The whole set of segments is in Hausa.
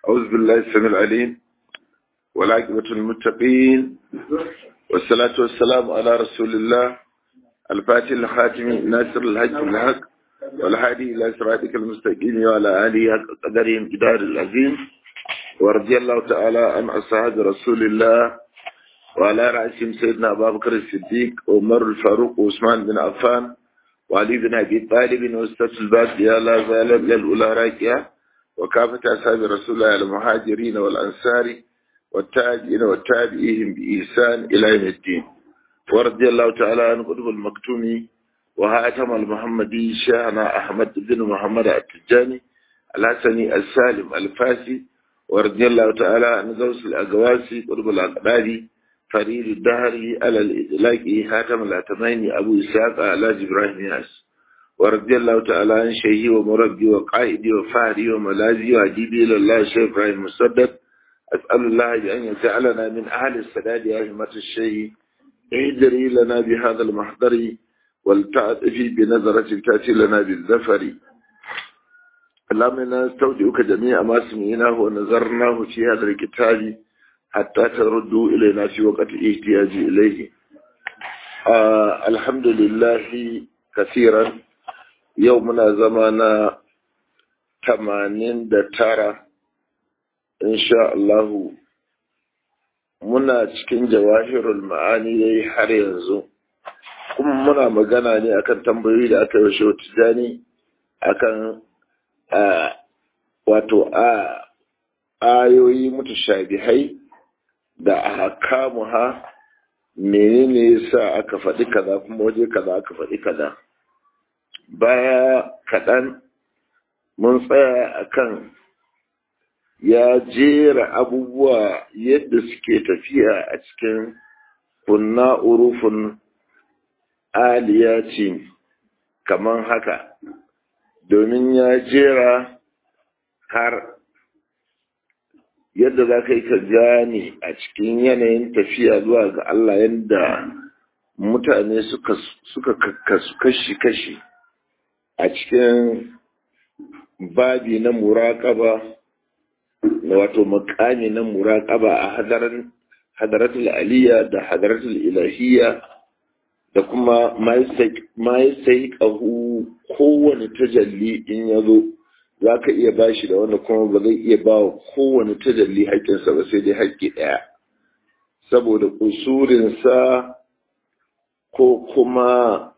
أعوذ بالله السميع العليم والعاقبة المتقين والصلاة والسلام على رسول الله الفاتح الخاتم ناصر الحج بالحق والهادي إلى صراطك المستقيم وعلى آله حق قدرهم جدار العظيم ورضي الله تعالى عن أصحاب رسول الله وعلى رأسهم سيدنا أبا بكر الصديق وعمر الفاروق وعثمان بن عفان وعلي بن أبي طالب واستاذ الباقية لا زالت للأولى راكية وكافة أصحاب رسول الله المهاجرين والأنصار والتاجين والتابعين بإحسان إلى يوم الدين ورضي الله تعالى عن قطب المكتومي وهاتم المحمدي شيخنا أحمد بن محمد التجاني الحسني السالم الفاسي ورضي الله تعالى عن غوث الأقواسي قطب الأقداري فريد الدهري على الإطلاق هاتم الأتمين أبو إسحاق على إبراهيم ياس ورضي الله تعالى عن شيخي ومربي وقائدي وفهري وملاذي وأجيبي إلى الله شيخ إبراهيم مصدق أسأل الله أن يجعلنا من أهل السداد يا همة الشيء اهدري لنا بهذا المحضر ولتعطفي بنظرة تأتي لنا بالزفر اللهم إنا نستودعك جميع ما سمعناه ونظرناه في هذا الكتاب حتى تردوا إلينا في وقت الاحتياج إليه آه الحمد لله كثيرا يومنا زمانا تمانين دتارة إن شاء الله muna cikin jawahirul ma'ani dai har yanzu kuma muna magana ne akan tambayoyi da aka yi wa tijani akan wato a ayoyi mutashabihai da ahkamuha menene yasa aka faɗi kaza kuma waje kaza aka faɗi kaza baya kaɗan mun tsaya akan ya jera abubuwa yadda suke tafiya a cikin kunna urufin aliyati kaman haka domin ya jera har yadda za ka yi ka gane a cikin yanayin tafiya zuwa ga Allah yadda mutane suka kakkasu kashi-kashi a cikin babi na muraƙaba wato makami na muraƙaba a hadaran hadaratul aliyya da hadaratul ilahiyya da kuma ma sai ƙahu kowane tajalli in ya zo za ka iya ba shi da wanda kuma ba zai iya ba wa kowane tajalli haƙƙinsa ba sai dai haƙƙi ɗaya saboda ƙusurinsa ko kuma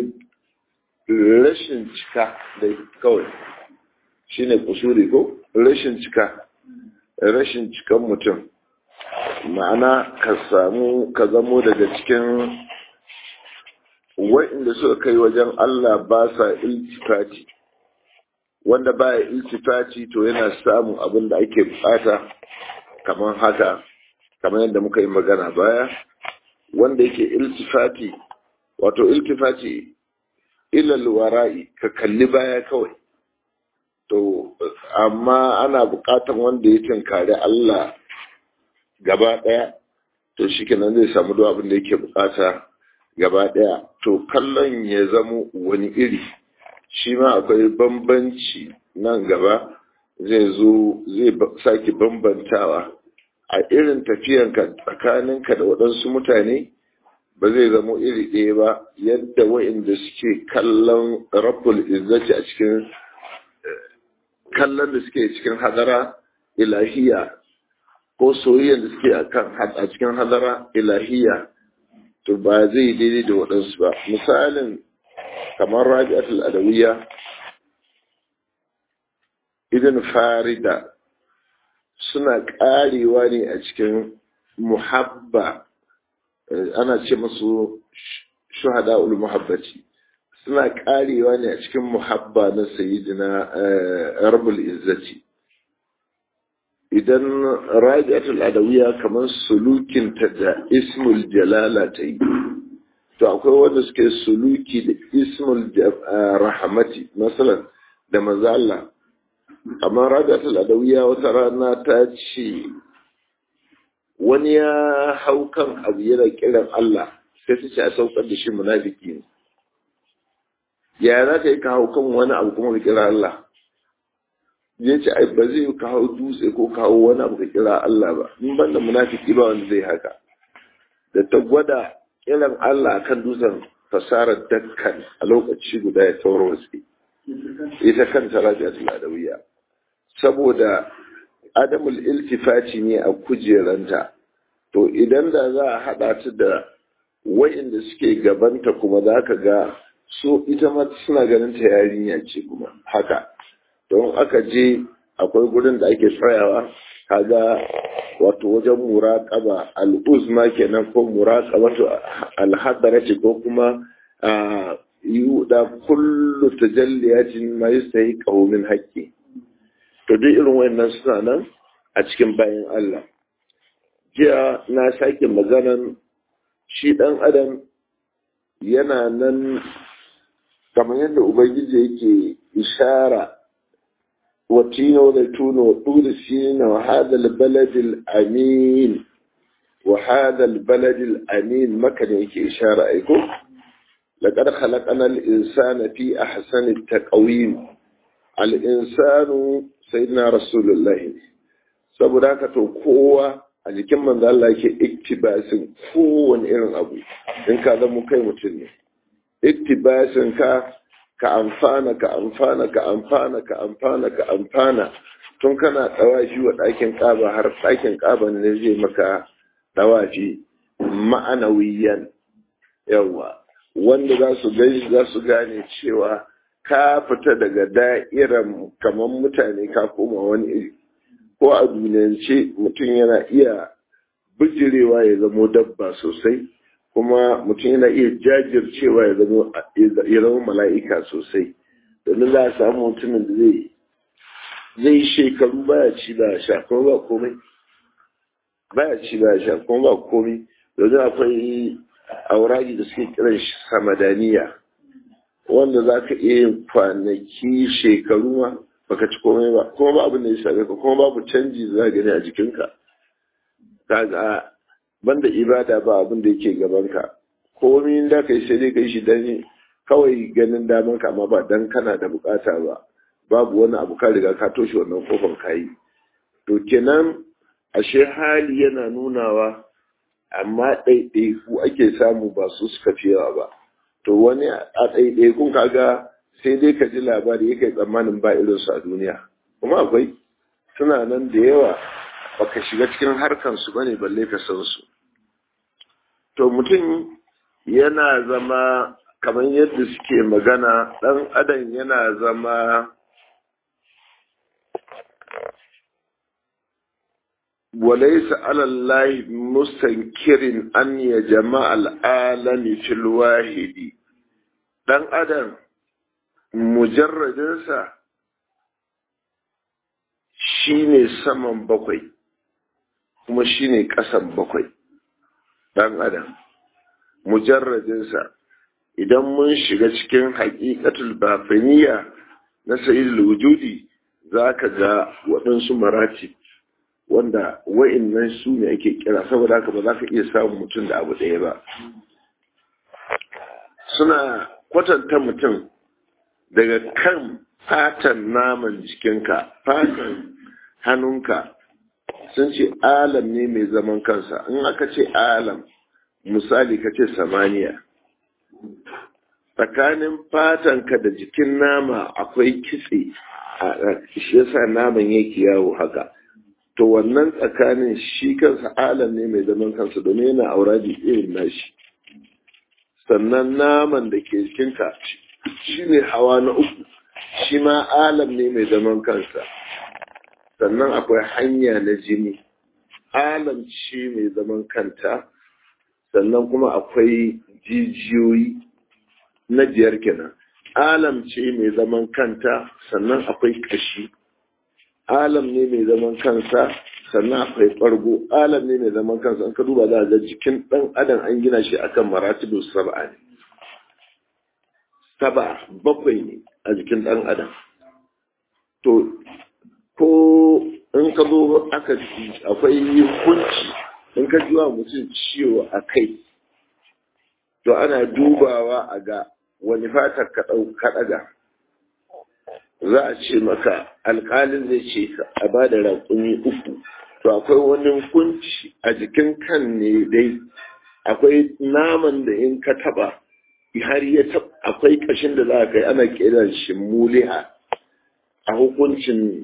rashin cika da kawai shine ƙusuri ko rashin cika rashin cikan mutum ma'ana ka samu ka zamo daga cikin wa'inda suka kai wajen Allah ba sa iltifati wanda ba ya iltifati to yana samun abin da ake bukata kamar haka kamar yadda muka yi magana baya wanda yake iltifati wato iltifati ilal wara'i ka kalli baya kawai to amma ana buƙatar wanda ya tinkari Allah gaba ɗaya to shi kenan zai samu duk abin da yake buƙata gaba ɗaya to kallon ya zamo wani iri shi ma akwai bambanci nan gaba zai zo zai sake bambantawa a irin tafiyanka tsakaninka da waɗansu mutane ba zai zamo iri ɗaya ba yadda wa'inda suke kallon rabbul izzati a cikin kallon da suke cikin hadara ilahiya ko soyayyar da suke a cikin hadara ilahiya to ba zai daidai da waɗansu ba misalin kamar rabi'atul adawiyya idan farida suna ƙarewa ne a cikin muhabba ana ce masu shuhada ul muhabbati suna karewa ne a cikin muhabba na sayidina rabul izzati idan rabi'atul adawiya kamar sulukinta da ismul jalala ta yi to akwai wanda suke suluki da ismul rahamati masalan da mazala amma rabi'atul adawiya wata rana ta ce wani ya hau kan abu yana kiran Allah sai ta ce a saukar da shi munafiki ne ya za ka yi ka hau kan wani abu kuma ka kira Allah ya ce ai ba zai kawo dutse ko kawo wani abu ka kira Allah ba in banda munafiki ba wanda zai haka da ta gwada kiran Allah akan dutsen fasarar dakkan a lokaci guda ya sauro wasu ita kanta rabi'atul adawiyya saboda adamul iltifati ne a kujeranta to idan da za a haɗa ta da wa'inda suke gabanta kuma za ka ga so ita ma suna ganin ta yarinya ce kuma haka don aka je akwai gurin da ake tsayawa kaga wato wajen muraƙaba al'uzma kenan ko muraƙabatu alhadarati ko kuma da kullu tajalliyatin ma yastahi qawmin haqqi to duk irin wayannan suna nan a cikin bayan Allah jiya na sake maganan shi dan adam yana nan kamar yadda ubangiji yake ishara وتين وزيتون وطول سين وهذا البلد الأمين وهذا البلد الأمين ما كان يكي إشارة أيكم لقد خلقنا الإنسان في أحسن التقويم الإنسان سيدنا رسول الله saboda haka to kowa a jikin manzo Allah yake iktibasin kowane irin abu in ka zama kai mutum ne iktibasin ka ka amfana ka amfana ka amfana ka amfana ka amfana tun kana ɗawafi wa ɗakin ƙaba har ɗakin ƙaba ne zai maka ɗawafi ma'anawiyan yawa wanda za su gani za su gane cewa ka fita daga da'iran kamar mutane ka koma wani iri ko a duniyance mutum yana iya bijirewa ya zamo dabba sosai kuma mutum yana iya jajircewa ya zama mala'ika sosai domin za a samu mutumin da zai zai shekaru baya ci ba sha kuma ba komai baya ci ba sha kuma ba komai domin akwai aurari da suke kiran shi samadaniya wanda za ka iya yin kwanaki shekaru ma baka ci komai ba kuma ba abin da ya same ka kuma babu canji za gani a jikinka kaga banda ibada ba abin da yake gabanka komai da kai sai dai kai shi dan kawai ganin daman ka amma ba dan kana da bukata ba babu wani abu ka riga ka toshe wannan kofar kayi to kenan ashe hali yana nunawa amma ɗaiɗaiku ake samu ba su suka fi yawa ba to wani a ɗaiɗaikun kaga sai dai ka ji labari ya kai tsammanin ba irinsu a duniya kuma akwai suna nan da yawa baka shiga cikin harkansu bane balle ka san su to mutum yana zama kamar yadda suke magana ɗan adam yana zama وليس على الله مستنكر أن يجمع العالم في الواحد dan adam mujarradinsa shine saman bakwai kuma shine ƙasan bakwai dan adam mujarradinsa idan mun shiga cikin haƙiƙatul bafaniya na sa'idul wujudi za ka ga waɗansu marati wanda wa'innan su ne ake kira saboda haka ba za ka iya samun mutum da abu ɗaya ba suna kwatanta mutum daga kan fatan naman jikinka fatan hannunka sun ce alam ne mai zaman kansa in aka ce alam misali ka ce samaniya tsakanin fatanka da jikin nama akwai kitse a shi yasa naman yake yawo haka to wannan tsakanin shi kansa alam ne mai zaman kansa domin yana auradi irin nashi sannan naman da ke jikinka shi ne hawa na uku shi ma alam ne mai zaman kansa sannan akwai hanya na jini alam ce mai zaman kanta sannan kuma akwai jijiyoyi na biyar kenan alam ce mai zaman kanta sannan akwai kashi alam ne mai zaman kansa sannan akwai ɓargo alam ne mai zaman kansa an ka duba za a ga jikin ɗan adam an gina shi akan maratibu saba'a ne saba bakwai ne a jikin ɗan adam to ko in ka zo aka akwai hukunci in ka ji wa mutum ciwo a kai to ana dubawa a ga wani fatar ka ɗau ka ɗaga za a ce maka alƙalin zai ce a ba da raƙumi uku to akwai wani hukunci a jikin kan ne dai akwai naman da in ka taba har ya taba akwai kashin da za a kai ana kiran shi muliha a hukuncin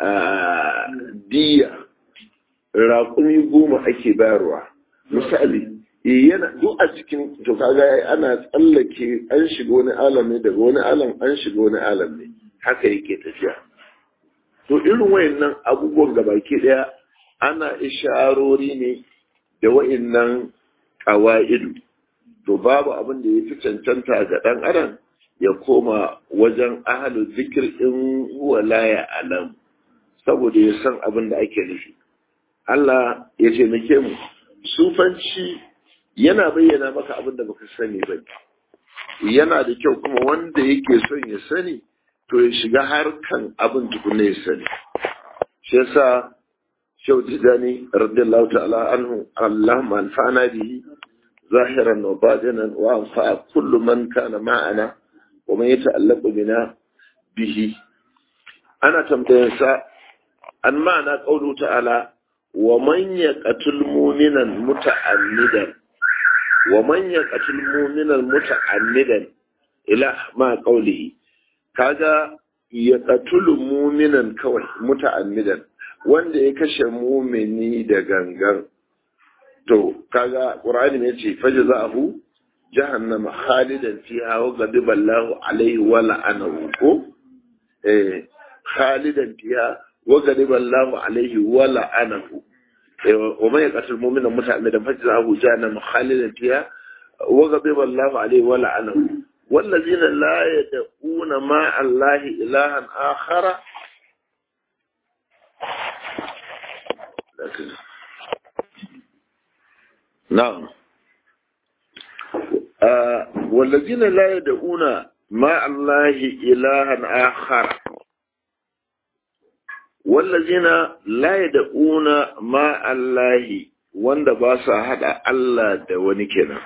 diya raƙumi goma ake bayarwa misali yana duk a cikin to kaga ana tsallake an shiga wani alam ne daga wani alam an shiga wani alam ne haka yake tafiya to irin wayannan abubuwan gabaki daya ana isharori ne da wa'innan ƙawa'idu to babu abin da ya fi cancanta ga ɗan adam ya koma wajen ahalu zikir in wala ya alam saboda ya san abin da ake nufi Allah ya taimake mu sufanci yana bayyana maka abin da baka sani ba yana da kyau kuma wanda yake son ya sani to ya shiga harkan abin tukuna ya sani shi yasa شو تزاني رضي الله تعالى عنه اللهم انفعنا به ظاهرا وباطنا وانفع كل من كان معنا ومن يتألق بنا به أنا تمتنسى أن معنى قوله تعالى ومن يقتل مؤمنا متعمدا ومن يقتل مؤمنا متعمدا إلى ما قوله كذا يقتل مؤمنا كوي متعمدا wanda ya kashe mumini da gangan to kaga qur'ani ne ce fajza'ahu jahannama khalidan fiha wa ghadiba Allahu alaihi wa la'anahu ko eh khalidan fiha wa ghadiba Allahu alaihi wa la'anahu wa man yaqtul mu'mina muta'ammidan fajza'ahu jahannama khalidan fiha wa ghadiba Allahu alaihi wa la'anahu والذين لا يدعون مع الله إلها آخر لكن نعم آه والذين لا يدعون مع الله إلها آخر والذين لا يدعون مع الله wanda ba sa haɗa Allah da wani kenan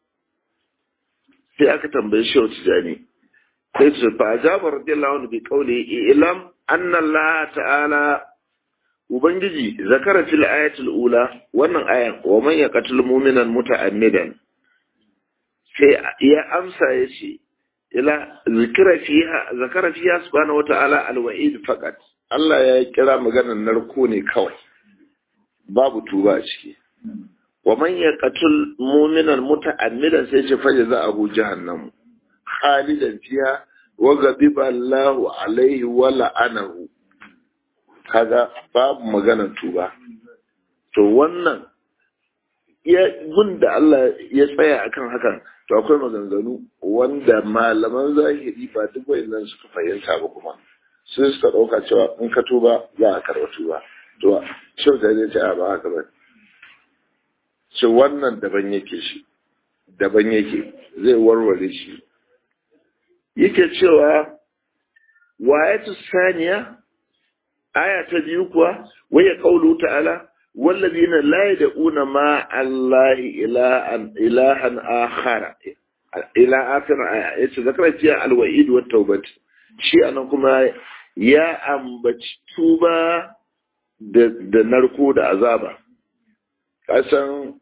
sai aka tambaye shi wata jani sai su fa ajabar radiyallahu anhu bi qawli ilam anna Allah ta'ala Ubangiji zakara fil ayatul ula wannan ayan wa man yaqtul mu'minan muta'ammidan sai ya amsa yace ila zikra fiha zakara fiha subhanahu wata'ala alwa'id faqat Allah ya kira maganar narko ne kawai babu tuba a ciki wa man yaqtul mu'minan muta'ammidan sai ce fa jaza'ahu jahannam khalidan fiha wa ghadiba Allahu alaihi wa la'anahu kaga babu maganar tuba to wannan ya da Allah ya tsaya akan hakan to akwai maganganu wanda malaman zahiri ba duk wayannan suka fahimta ba kuma sun suka dauka cewa in ka tuba za a karɓa tuba to shau da zai ce a ba haka ba ce wannan daban yake shi daban yake zai warware shi yake cewa wayatu saniya aya ta biyu kuwa waya kaulu ta'ala wallazina la yad'una ma allahi ilahan ilahan akhara ila akhir aya yace zakara ciya alwa'id wa taubat shi anan kuma ya ambaci tuba da da narko da azaba kasan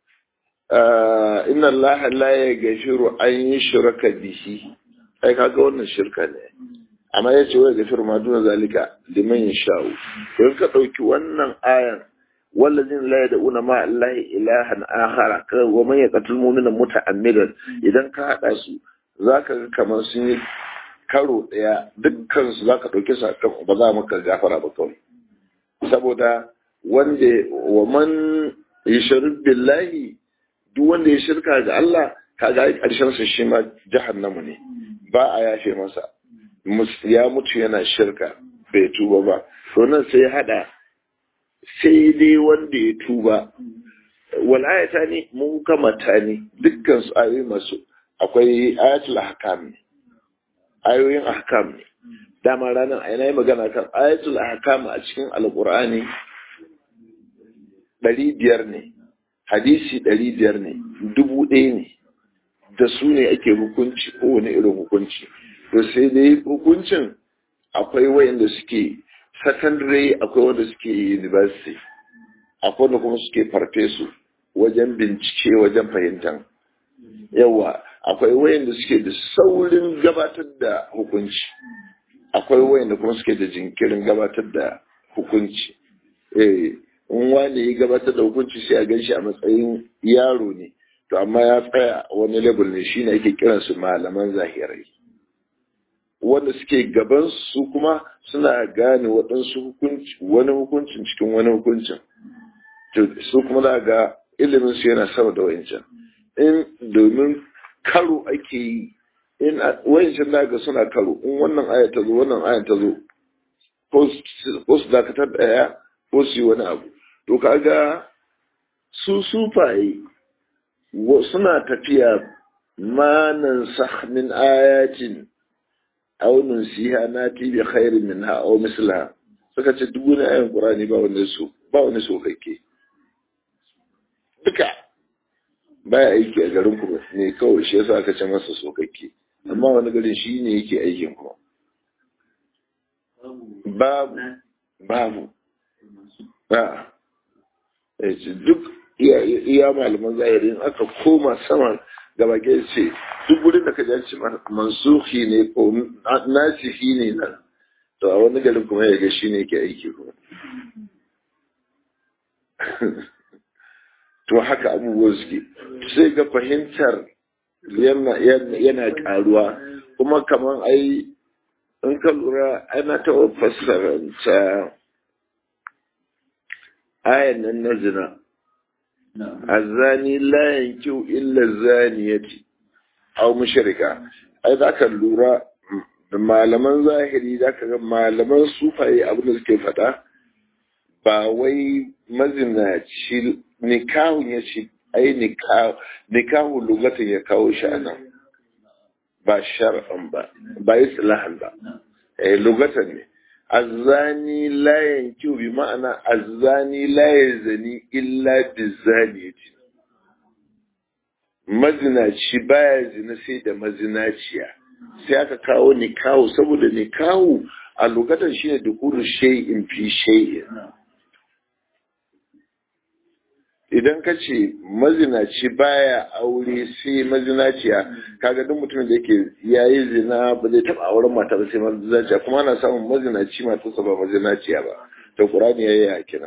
inna allaha la yaghfiru an yushraka bihi ai kaga wannan shirka ne amma ya ce wai gafir ma duna zalika liman yasha'u don ka dauki wannan ayan wallazin la yad'una ma allahi ilahan akhara wa man yaqtul mu'mina muta'ammidan idan ka hada su zaka ga kamar sun yi karo daya dukkan su zaka dauke su akan ba za maka gafara ba kawai saboda wanda wa man yushrik billahi duk wanda ya shirka ga Allah kaga karshen sa shi ma jahannamu ne ba a yafe masa ya mutu yana shirka bai tuba ba to nan sai hada sai dai wanda ya tuba wal ayata ne mun kamata ne dukkan su ayoyi masu akwai ayatul ahkam ne ayoyin ahkam ne dama ranar a yi magana kan ayatul ahkam a cikin alqur'ani ɗari biyar ne hadisi ɗari biyar ne dubu ɗaya ne da su ne ake hukunci kowane irin hukunci to sai dai hukuncin akwai wayanda suke secondary akwai wanda suke university akwai wanda kuma suke farfesu wajen bincike wajen fahimtar yawa akwai wayanda suke da saurin gabatar da hukunci akwai wayanda kuma suke da jinkirin gabatar da hukunci eh in wani ya gabatar da hukunci sai a ganshi a matsayin yaro ne to amma ya tsaya wani level ne shine ake kiransu malaman zahirai wanda suke gaban su kuma suna gane waɗansu hukunci wani hukuncin cikin wani hukuncin to su kuma za ga ilimin su yana sama da wayancan in domin karo ake yi in wayancan da ga suna karo in wannan aya ta zo wannan aya ta zo ko su dakatar daya ko su yi wani abu to kaga su sufaye suna tafiya manan min ayatin aw nunsiha nati bi khairin minha aw mislaha suka ce duk wani ayan qur'ani ba wani su ba wani sokakke duka baya aiki a garin ku ne kawai shi yasa aka ce masa sokakke amma wani garin shi ne yake aikin kuma babu babu ba duk iya malaman zahirin aka koma sama gaba ke ce duk wurin da ka ji mansuhi ne ko nasihi ne nan to a wani garin kuma ya ga shi ne ke aiki kuma to haka abubuwan suke sai ga fahimtar yana karuwa kuma kamar ai in ka lura ana ta fassaranta ayan nan na zina azani la yankiu illa zaniyati aw mushrika ai zaka lura da malaman zahiri zaka ga malaman sufaye abin da suke faɗa ba wai mazinaci nikahun ya ce ai nikahu lugatin ya kawo shi a nan ba shar'an ba ba islahan ba eh lugatan ne azzani la yankiu bi ma'ana azzani la yazani illa bizaniyati mazinaci baya zina sai da mazinaciya sai aka kawo nikahu saboda nikahu a lokacin shine dukuru shay'in fi shay'in idan ka ce mazinaci baya aure sai mazinaciya kaga duk mutumin da yake yayi zina ba zai taba auren mata ba sai mazinaciya kuma ana samun mazinaci matarsa ba mazinaciya ba to qur'ani yayi ya kira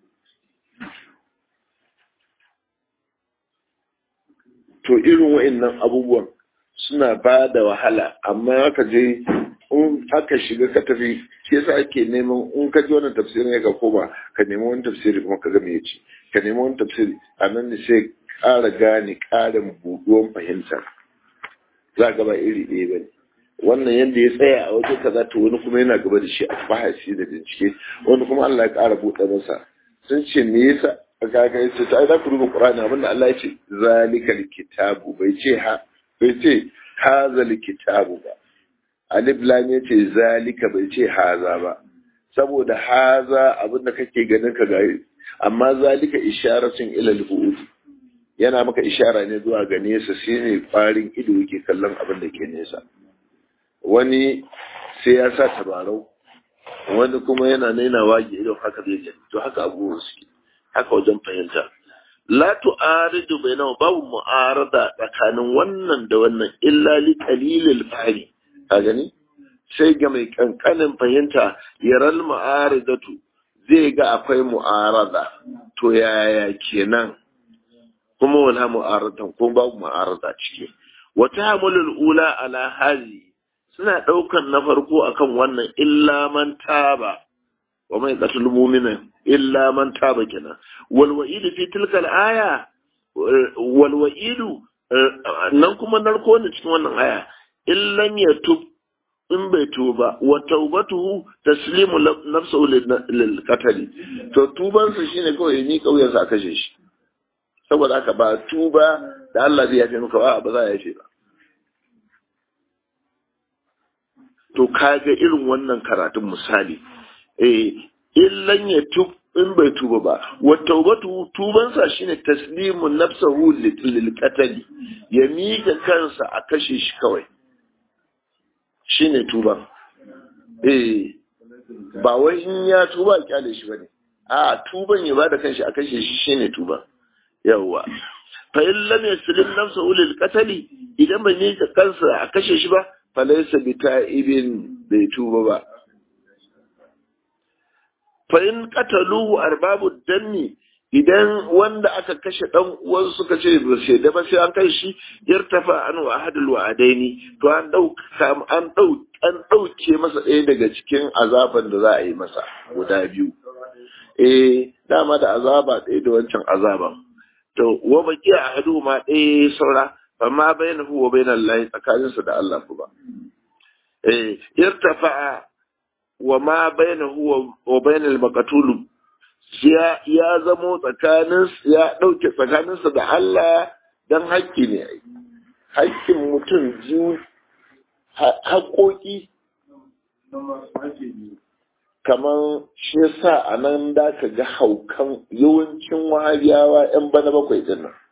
to irin wa'annan abubuwan suna ba da wahala amma aka je in aka shiga ka tafi shi yasa ake neman in ka ji wannan tafsirin ka koma ka nemi wani tafsiri kuma ka ga me yace ka nemi wani tafsiri a nan ne sai ƙara gane ƙarin buɗuwan fahimta za ga ba iri ɗaya ba ne wannan yadda ya tsaya a waje kaza to wani kuma yana gaba da shi a bahasi da bincike wani kuma Allah ya ƙara buɗe masa sun ce me yasa kaga ya ce ai za ku duba Qur'ani abinda Allah ya ce zalikal kitabu bai ce ha bai ce hazal kitabu ba alif lam ya ce zalika bai ce haza ba saboda haza abinda kake ganin ka gari amma zalika isharatun ila al yana maka ishara ne zuwa ga nesa shine farin ido yake kallon abin da ke nesa wani sai ya sa tabarau wani kuma yana naina wage idan haka zai gani to haka abubuwan suke haka wajen fahimta la tu'aridu bainahu babu mu'arada tsakanin wannan da wannan illa li qalilil fahmi ka gani sai ga mai kankanin fahimta yaral mu'aridatu zai ga akwai mu'arada to yaya kenan kuma wala mu'aradan ko babu mu'arada ciki wata hamulul ula ala hazi suna daukan na farko akan wannan illa man taba wa mai qatul mu'mina illa man taba kenan wal wa'idu fi tilka al aya wal wa'idu nan kuma narko ne cikin wannan aya illan yatub in bai tuba wa taubatuhu taslimu nafsuhu lil qatl to tuban sa shine kawai ni kauyen sa kashe shi saboda haka ba tuba da Allah zai yafe maka ba ba za ya yafe ba to kaga irin wannan karatun misali eh illan ya tub in bai tuba ba wa taubatu tuban sa shine taslimu nafsuhu lil qatl ya mika kansa a kashe shi kawai shi ne tuba eh ba wai in ya tuba a kyale shi bane a tuban ya bada kanshi a kashe shi shine tuba yawwa fa in lam yaslim nafsa ulil qatali idan bai yi kansa a kashe shi ba fa laysa bi ta'ibin bai tuba ba fa in qataluhu arbabu danni idan wanda aka kashe dan uwan suka ce ba sai da ba sai an kai shi yartafa an wa ahadul wa'adaini to an dauka an dau an dauke masa ɗaya daga cikin azaban da za a yi masa guda biyu eh dama da azaba ɗaya da wancan azaban to wa baki ahadu ma ɗaya saura amma bainahu wa bainal lahi tsakaninsa da Allah ba eh yartafa wa ma bainahu wa bainal maqtul ya ya zamo tsakanin ya dauke tsakaninsa da Allah dan haƙƙi ne haƙƙin mutum biyu haƙoƙi kamar shi yasa a nan da ka ga haukan yawancin wahabiyawa 'yan bana bakwai din nan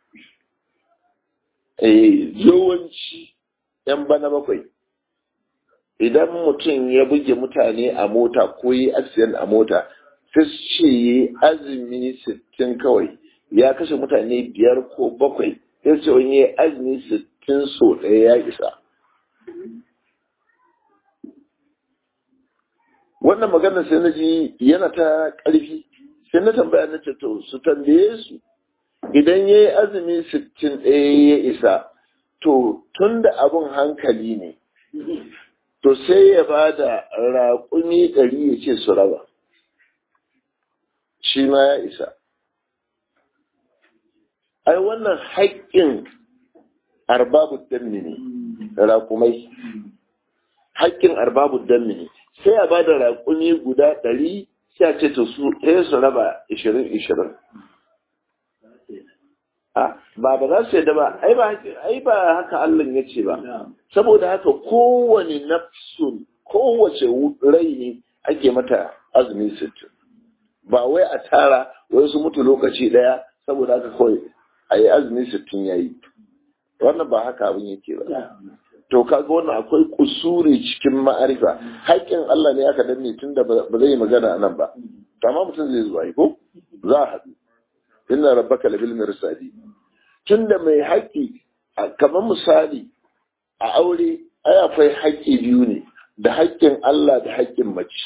yawanci 'yan bana bakwai idan mutum ya buge mutane a mota ko yi accident a mota sai su ce yi azumi sittin kawai ya kashe mutane biyar ko bakwai sai su ce wani yi azumi sittin so ɗaya ya isa wannan maganar sai na ji yana ta ƙarfi sai na tambaya na ce to su tambaye su idan ya yi azumi sittin ɗaya ya isa to tun da abin hankali ne to sai ya ba da raƙumi ɗari ya ce su raba shi ma ya isa ai wannan haƙƙin arbabu dammi ne raƙumai haƙƙin arbabu dammi ne sai a ba da raƙumi guda ɗari sai a ce to su sai su raba ishirin ishirin ba ba za su yadda ba ai ba haka Allah ya ce ba saboda haka kowane nafsun kowace rai ne ake mata azumi sittin ba wai a tara wai su mutu lokaci daya saboda haka kawai a yi azumi sittin ya yi wannan ba haka abin yake ba to kaga wannan akwai kusuri cikin ma'arifa haƙƙin Allah ne aka danne tun da ba zai magana nan ba amma mutum zai zuwa ko za a haɗu inna rabbaka labil mirsadi tunda mai haƙƙi kamar misali a aure ai akwai haƙƙi biyu ne da haƙƙin Allah da haƙƙin mace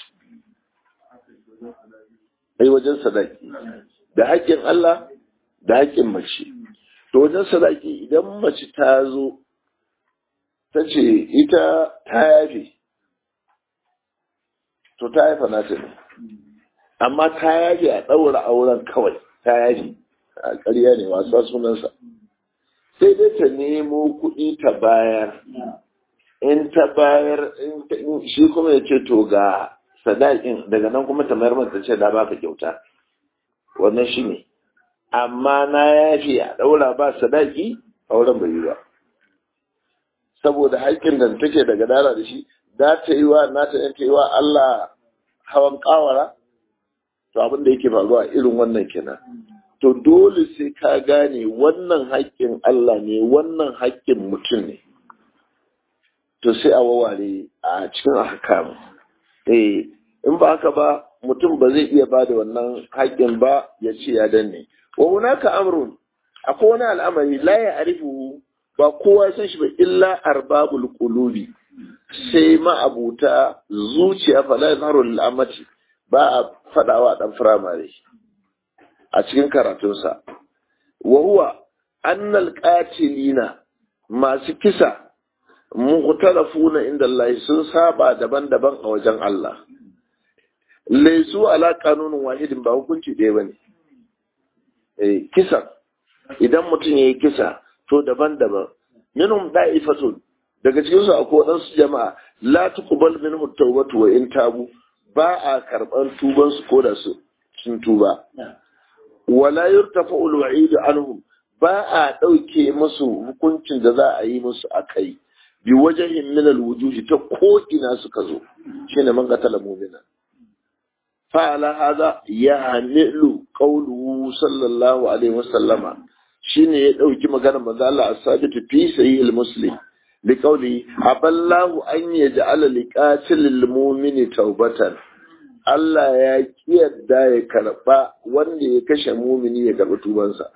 ai wajen sadaki da haƙƙin Allah da haƙƙin mace to wajen sadaki idan mace ta zo ta ce ita ta yafe to ta haifa nata ne amma ta yafe a ɗaura auren kawai ta yafe a ƙarya ne wasa sunansa sai dai ta nemo kuɗi ta bayar in ta bayar shi kuma ya ce to ga sadakin daga nan kuma ta mayar mata ce da baka kyauta wannan shi ne amma na yafi a ɗaura ba sadaki auren bai yi ba saboda haƙƙin da take daga dara da shi za ta yi wa na ta yi wa Allah hawan ƙawara to abin da yake faruwa irin wannan kenan to dole sai ka gane wannan haƙƙin Allah ne wannan haƙƙin mutum ne to sai a waware a cikin ahkam eh in ba haka ba mutum ba zai iya ba da wannan haƙƙin ba ya ce ya danne wa hunaka amrun akwai wani al'amari la ya arifu ba kowa san shi ba illa arbabul qulubi sai ma'abuta zuciya fa la yazharu lil amati ba a fadawa dan firamare a cikin karatunsa wa huwa annal qatilina masu kisa mukhtalafuna inda Allah sun saba daban-daban a wajen Allah laisu ala kanunin wahidin ba hukunci ɗaya bane eh kisa idan mutum yayi kisa to daban-daban minhum da'ifatun daga cikin su akwai wadansu jama'a la tuqbal minhu tawbatu wa in tabu ba a karban tuban su ko da su sun tuba wala yurtafa al-wa'id anhum ba a dauke musu hukuncin da za a yi musu akai bi wajhin min al-wujuhi ta ko ina suka zo shine man qatala mu'mina fa ala hada ya'milu qawluhu sallallahu alaihi wasallama shine ya dauki maganar manzo Allah as-sabitu fi sahih al-muslim liqauli aballahu an yaj'ala liqatilil mu'mini taubatan Allah ya kiyarda ya karba wanda ya kashe mumini ya karbi tubansa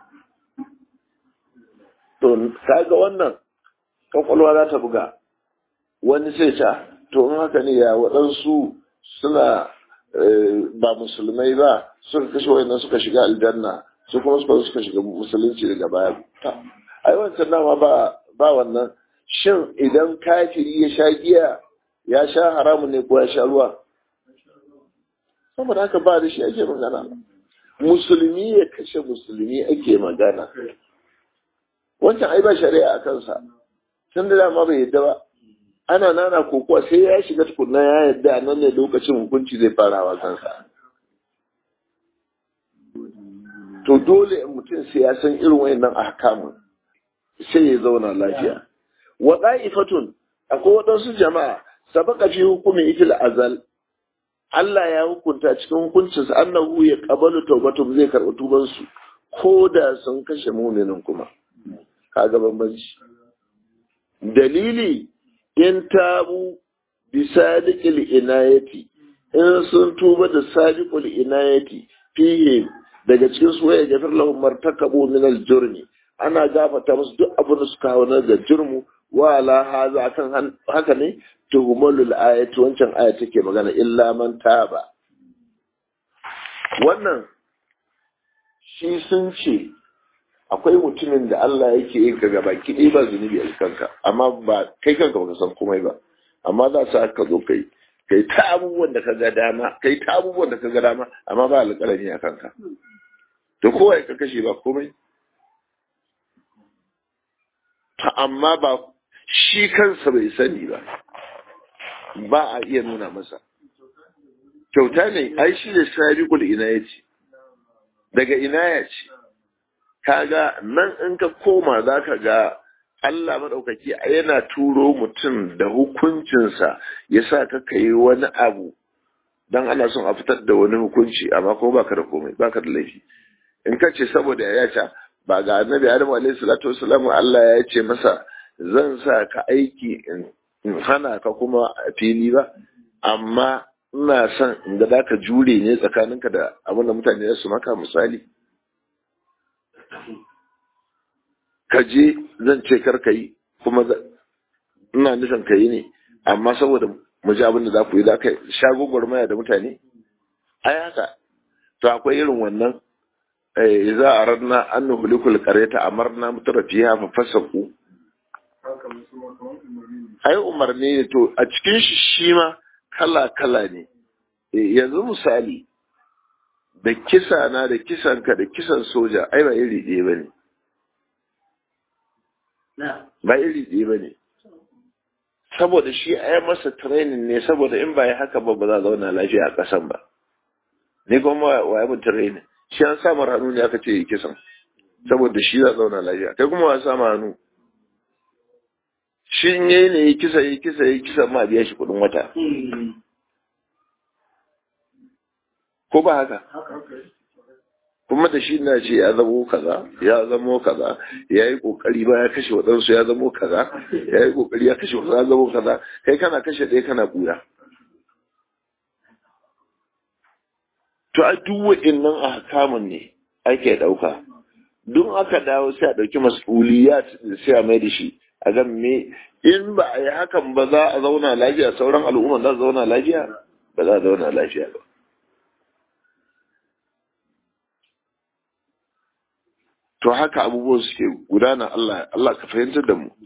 to kaga wannan kwakwalwa za ta buga wani sai ta to in haka ne ya waɗansu suna ba musulmai ba suka kashe wayannan suka shiga aljanna su kuma suka suka shiga musulunci daga baya ai wancan dama ba ba wannan shin idan kafiri ya sha giya ya sha haramun ne ko ya sha ruwa saboda haka ba da shi ake magana musulmi ya kashe musulmi ake magana wancan ai ba shari'a a kansa tun da dama bai yadda ba ana nana kokowa sai ya shiga tukunna ya yadda a nan ne lokacin hukunci zai farawa kansa to dole mutum sai ya san irin wayannan ahkamun sai ya zauna lafiya wa da'ifatun akwai waɗansu jama'a sabaka fi hukumi ikil azal Allah ya hukunta cikin hukuncinsa annahu ya qabalu tawbatum zai karɓi tubansu ko da sun kashe muminin kuma kaga bambanci dalili in tabu bi sadiqil inayati in sun tuba da sadiqul inayati fihi daga cikin su ya gafir lahum martakabu min al jurmi ana gafata musu duk abin da suka hawa da jurmu wa ala haza kan haka ne tuhumalul ayati wancan aya take magana illa man taba wannan shi sun ce akwai mutumin da Allah yake yin ka gaba ki ba zunubi a kanka amma ba kai kanka baka san komai ba amma za su ka zo kai kai ta abubuwan da ka ga dama kai ta abubuwan da ka ga dama amma ba alƙalami a kanka to kowa ka kashe ba komai ta amma ba shi kansa bai sani ba ba a iya nuna masa kyauta ne ai shi da sabiqul inayati daga inaya ce kaga nan in ka koma za ka ga Allah maɗaukaki yana turo mutum da hukuncinsa ya sa ka yi wani abu don ana son a fitar da wani hukunci amma kuma baka da komai baka da laifi in ka ce saboda ya ce ba ga annabi Adam alaihi salatu wasalam Allah ya ce masa zan sa ka aiki in hana ka kuma a fili ba amma ina son in ga za ka jure ne tsakaninka da abin da mutane su maka misali ka je zan ce kar ka yi kuma ina nufin ka yi ne amma saboda mu ji abin da za ku yi za ka sha gwagwarmaya da mutane ai haka to akwai irin wannan za a ranna an nuhulikul kareta amarna mutura fiya fa fasaku ai umarni ne to a cikin shi shi ma kala kala ne yanzu misali da kisa na da kisan ka da kisan soja ai ba iri ɗaya ba ne ba iri ɗaya ba ne saboda shi a yi masa training ne saboda in ba ya haka ba ba za a zauna lafiya a ƙasan ba ni kuma wa yi training shi an samu hannu ne aka ce yi kisan saboda shi za a zauna lafiya kai kuma wa samu hannu shi in yayi ne yi kisa yi kisa yi kisa ma biya shi kuɗin wata ko ba haka kuma da shi na ce ya zamo kaza ya zamo kaza ya yi kokari ba ya kashe waɗansu ya zamo kaza ya yi kokari ya kashe waɗansu ya zamo kaza kai kana kashe ɗaya kana kura to a duk wa'innan a hakamun ne ake ɗauka duk aka dawo sai a ɗauki mas'uliyat sai a mai da shi a gan me in ba a yi hakan ba za a zauna lafiya sauran al'umma za su zauna lafiya ba za a zauna lafiya ba to haka abubuwan suke gudana Allah Allah ka fahimtar da mu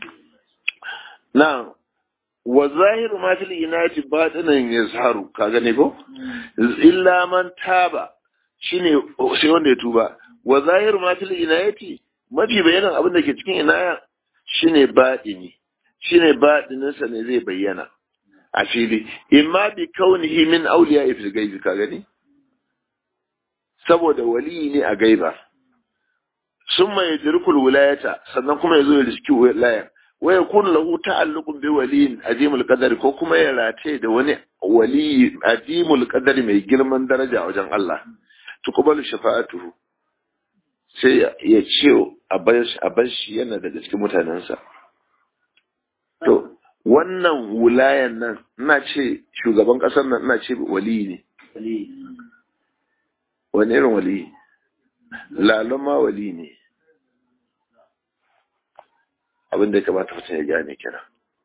na wa zahiru ma fil inati batinan yazharu ka gane ko illa man taba shine sai wanda ya tuba wa zahiru ma fil inayati mafi bayanan abin da ke cikin inaya shine batini shine batinin sa ne zai bayyana a fili imma bi kaunihi min awliya fil gaibi ka gani saboda wali ne a gaiba sun mai dirkul wilayata sannan kuma ya zo ya riski wilayar wa ya kun lahu ta'alluqun bi waliyin azimul qadari ko kuma ya rataye da wani wali azimul qadari mai girman daraja wajen Allah tuqbalu shafa'atuhu sai ya ce a bar shi yana daga cikin mutanensa wannan wulayan nan ina ce shugaban ƙasar nan ina ce wali ne wani irin wali lalama wali ne abin da ya kamata mutum ya gane kira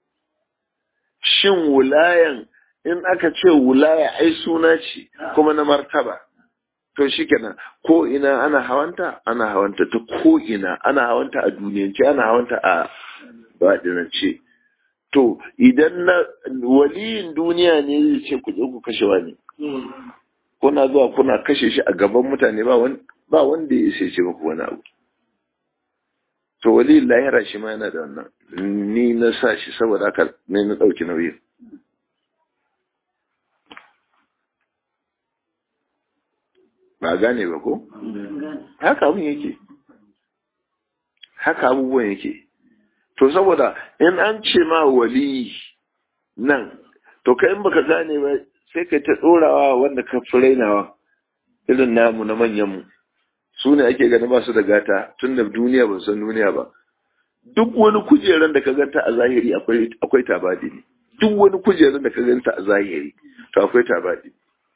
shin wulayan in aka ce wulaya ai suna ce kuma na martaba to shikenan ko ina ana hawanta ana hawanta ta ko ina ana hawanta a duniyance ana hawanta a baɗinance to idan na waliyin duniya ne zai ce ku je ku kashe wani kuna zuwa kuna kashe shi a gaban mutane ba wani ba wanda ya sai ce muku wani abu to waliyin lahira shi ma yana da wannan ni na sa shi saboda haka ne na ɗauki nauyin ba gane ba ko? haka abin yake haka abubuwan yake to saboda in an ce ma wali nan to kai in baka gane ba sai ka ta ɗorawa wanda ka fi rainawa irin namu na manyanmu su ne ake ganin ba su da gata tun da duniya ba san duniya ba duk wani kujeran da ka ganta a zahiri akwai tabadi ne duk wani kujeran da ka ganta a zahiri to akwai tabadi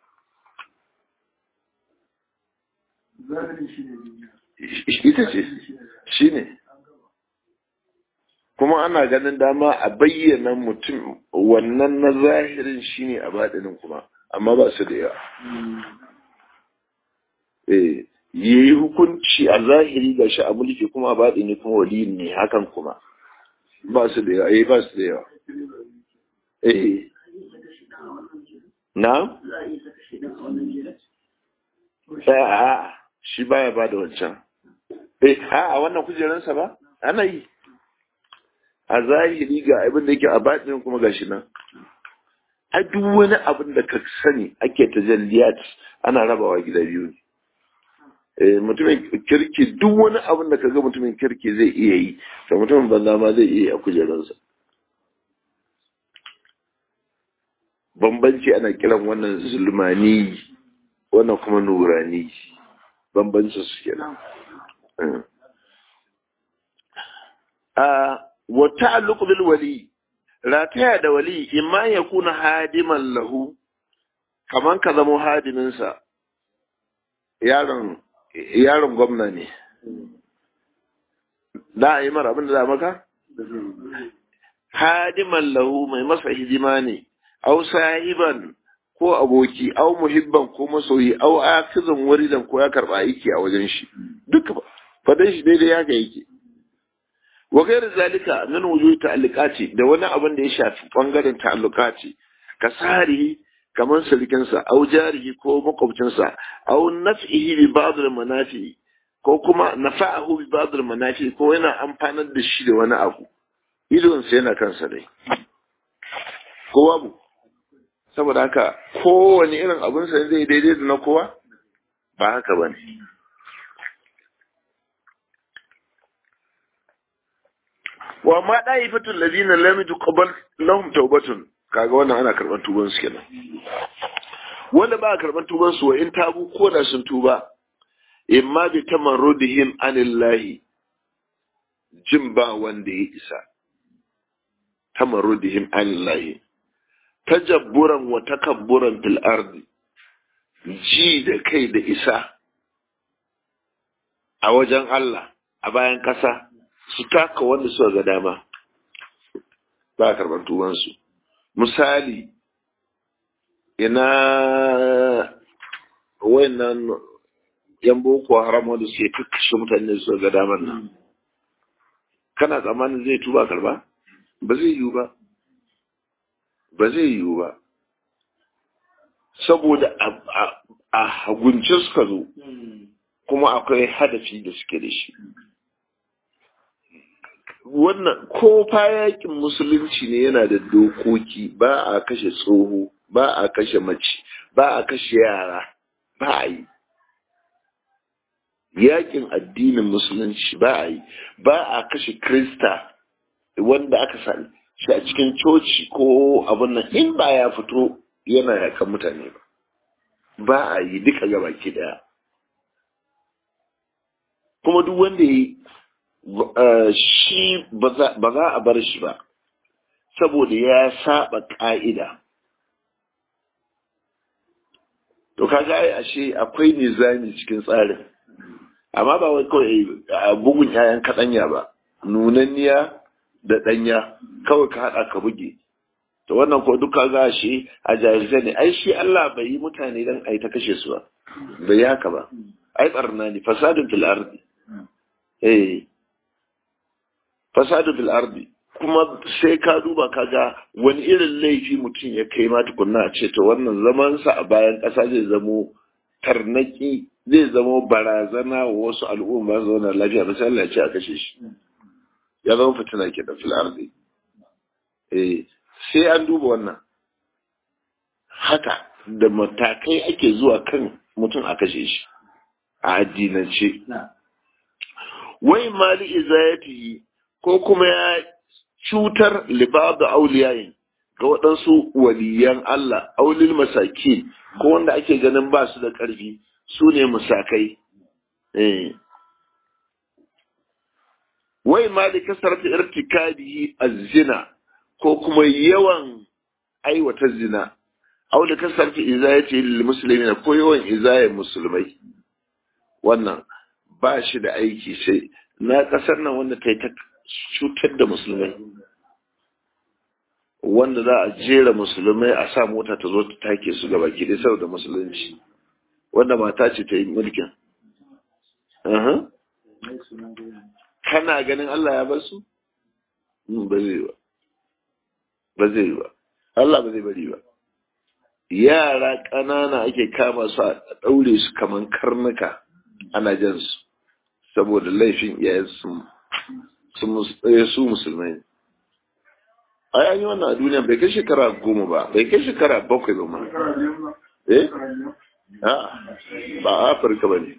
ita ce shi ne kuma ana ganin dama a bayyana mutum wannan na zahirin shi ne a baɗinin kuma amma ba su da yawa eh yi hukunci a zahiri ga shi a mulki kuma a baɗini kuma wali ne hakan kuma ba su da yawa eh ba su da yawa eh na? a shi baya ba da wancan eh a wannan kujeransa ba ana yi a zahiri ga abin da yake a baɗin kuma gashi nan a duk wani abin da ka sani ake tajalliyat ana rabawa gida biyu ne eh mutumin kirki duk wani abin da ka ga mutumin kirki zai iya yi da mutumin banza ma zai iya yi a kujeransa bambanci ana kiran wannan zulmani wannan kuma nurani bambancin su kenan a wa ta'alluq bil wali rataya da wali imma ya kuna hadiman lahu kaman ka zamo hadimin sa yaron yaron gwamna ne da a yi mara abin da za maka hadiman lahu mai masa hidima ne au sahiban ko aboki au muhibban ko masoyi au akizan waridan ko ya karba aiki a wajen shi duka fadan shi daidai ya ga yake wa gairu zalika min wujuhi ta'alluqati da wani abin da ya shafi bangaren ta'alluqati ka sarihi kamar sulkin sa au jarihi ko makwabcin sa au naf'ihi bi ba'd al-manafi ko kuma nafa'ahu bi ba'd al-manafi ko yana amfanar da shi da wani abu idon sa yana kansa dai ko babu saboda haka kowane irin abinsa zai daidai da na kowa ba haka ba ne wa ma ɗayi fitin lazina lamitu qabal lahum taubatun kaga wannan ana karɓar tuban su kenan wanda ba a karɓar tuban su wa in tabu ko da sun tuba imma bi tamarrudihim anillahi jin ba wanda ya isa tamarrudihim anillahi tajabburan wa takabburan fil ardi ji da kai da isa a wajen Allah a bayan ƙasa su taka wanda suka ga dama ba a karɓar tubansu misali ina wayannan yan boko haram wanda suke kakkashe mutane suka ga daman nan kana tsammanin zai tuba karba ba zai yiwu ba ba zai yiwu ba saboda a hagunce suka zo kuma akwai hadafi da suke da shi wannan ko yakin musulunci ne yana da dokoki ba a kashe tsoho ba a kashe mace ba a kashe yara ba a yi yakin addinin musulunci ba a yi ba a kashe krista wanda aka sani shi a cikin coci ko abin nan in ba ya fito yana yakan mutane ba ba a yi duka gabaki daya kuma duk wanda ya yi shi ba za a bar shi ba saboda ya saba ƙa'ida to kaga ai ashe akwai nizami cikin tsarin amma ba wai kawai a bugun 'ya'yan kaɗanya ba nunanniya da ɗanya kawai ka haɗa ka buge to wannan ko duka ga shi a jahilce ne ai shi Allah bai yi mutane dan ai ta kashe su ba bai yi haka ba ai barna ne fasadun fil ardi eh fasadun fil ardi kuma sai ka duba ka ga wani irin laifi mutum ya kai ma tukunna a ce to wannan zaman sa a bayan ƙasa zai zamo tarnaki zai zamo barazana wa wasu al'umma zauna lafiya ba sai Allah ya ce a kashe shi ya zama fitina ke da fil ardi eh sai an duba wannan haka da matakai ake zuwa kan mutum a kashe shi a addinance wai mali izayatihi ko kuma ya cutar libab da auliyayin ga waɗansu waliyan Allah aulil masaki ko wanda ake ganin ba su da ƙarfi su ne musakai wai mali kasar ta irtikabihi az-zina ko kuma yawan aiwata zina aw da kasarci izayati lil muslimina ko yawan izayen musulmai wannan ba shi da aiki sai na kasar nan wanda ta yi ta cutar da musulmai wanda za a jera musulmai a sa mota ta zo ta take su gaba ki dai saboda musulunci wanda mata ce ta yi mulkin kana ganin Allah ya bar su ba zai ba ba zai ba Allah ba zai bari ba yara ƙanana ake kama su a ɗaure su kaman karnuka ana jan su saboda laifin iyayen su musulmai ne a yayi wannan a duniya bai kai shekara goma ba bai kai shekara bakwai ba ma eh ba a afirka ba ne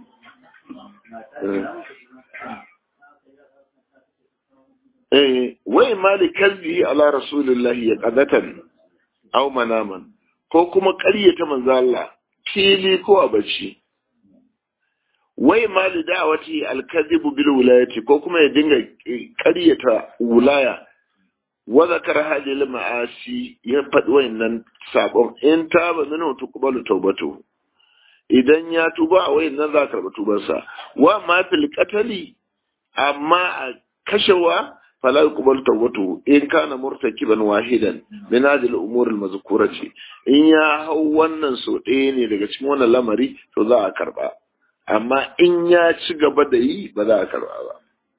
wai mali kalbi ala rasulillahi ya qadatan aw manaman ko kuma ƙaryata manzo Allah fili ko a bacci wai mali da'awati al-kadhibu bil wilayati ko kuma ya dinga ƙaryata wulaya wa zakara hadhihi al-ma'asi ya faɗi wayannan sabon in taba minhu tuqbalu tawbatu idan ya tuba a wayannan za ka karɓi tubarsa wa ma fil qatali amma a kashewa فلا يقبل توبته إن كان مرتكبا واحدا من هذه الأمور المذكورة إن يا هو wannan so ɗaya ne daga cikin wannan lamari to za a karba amma in ya ci gaba da yi ba za a karba ba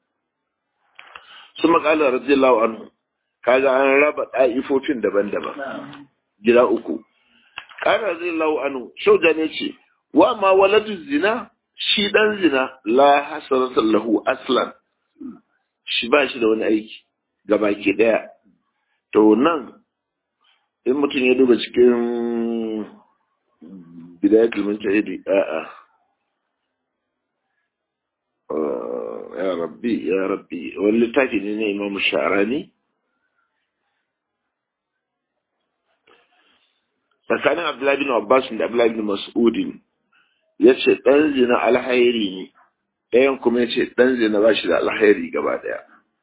su makala radiyallahu anhu kaga an raba ɗa'ifofin daban-daban gida uku ƙara radiyallahu anhu shauja ne ce wa ma waladu zina shi dan zina la hasanatan lahu aslan shi ba shi da wani aiki ga baki daya to nan in mutum ya duba cikin bidayatul mujtahidi a'a ya rabbi ya rabbi wani littafi ne na imam sha'rani tsakanin abdullahi bin abbas da abdullahi bin mas'udin ya ce ɗan zina alhairi ne ɗayan kuma ya ce ɗan zina ba shi da alhairi gaba ɗaya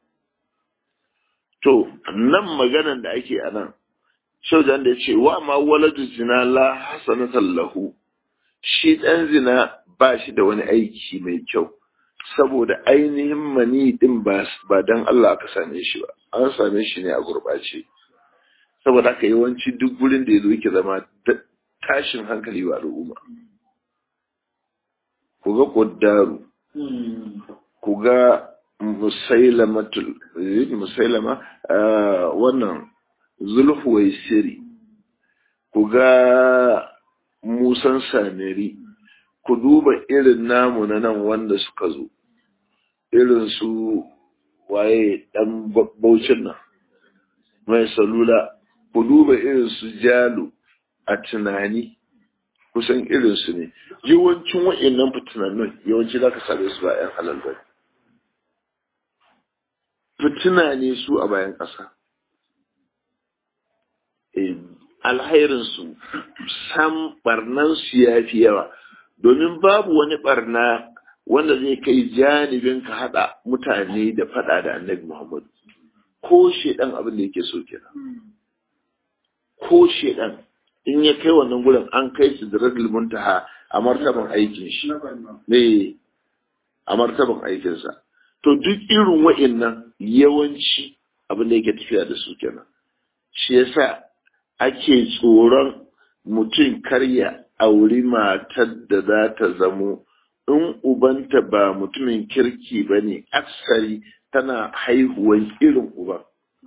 to nan maganan da ake a nan shaujan da ya ce wa ma waladu zina la hasanatan lahu shi ɗan zina ba shi da wani aiki mai kyau saboda ainihin mani din ba dan Allah aka same shi ba an same shi ne a gurɓace saboda haka yawanci duk gurin da ya zo yake zama tashin hankali wa al'umma ku ga ƙuddaru ku ga musailamatul musailama wannan zulhuwai siri ku ga musan samiri ku duba irin namu na nan wanda suka zo irin su waye dan baucin nan mai salula ku duba irin su jalo a tunani kusan irinsu ne yawancin wa'annan fitinannin yawanci za ka same su ba 'yan halal ba fitina ne su a bayan ƙasa alhairinsu sam barnansu ya fi yawa domin babu wani barna wanda zai kai janibin ka haɗa mutane da faɗa da annabi muhammadu ko shedan abin da yake so kenan ko shedan in ya kai wannan gurin an kai su da radul muntaha a martaban aikin shi ne a martaban aikinsa to duk irin wa'annan yawanci abin da yake tafiya da su kenan shi yasa ake tsoron mutum karya auri matar da za ta zamo in ubanta ba mutumin kirki ba ne aksari tana haihuwan irin uban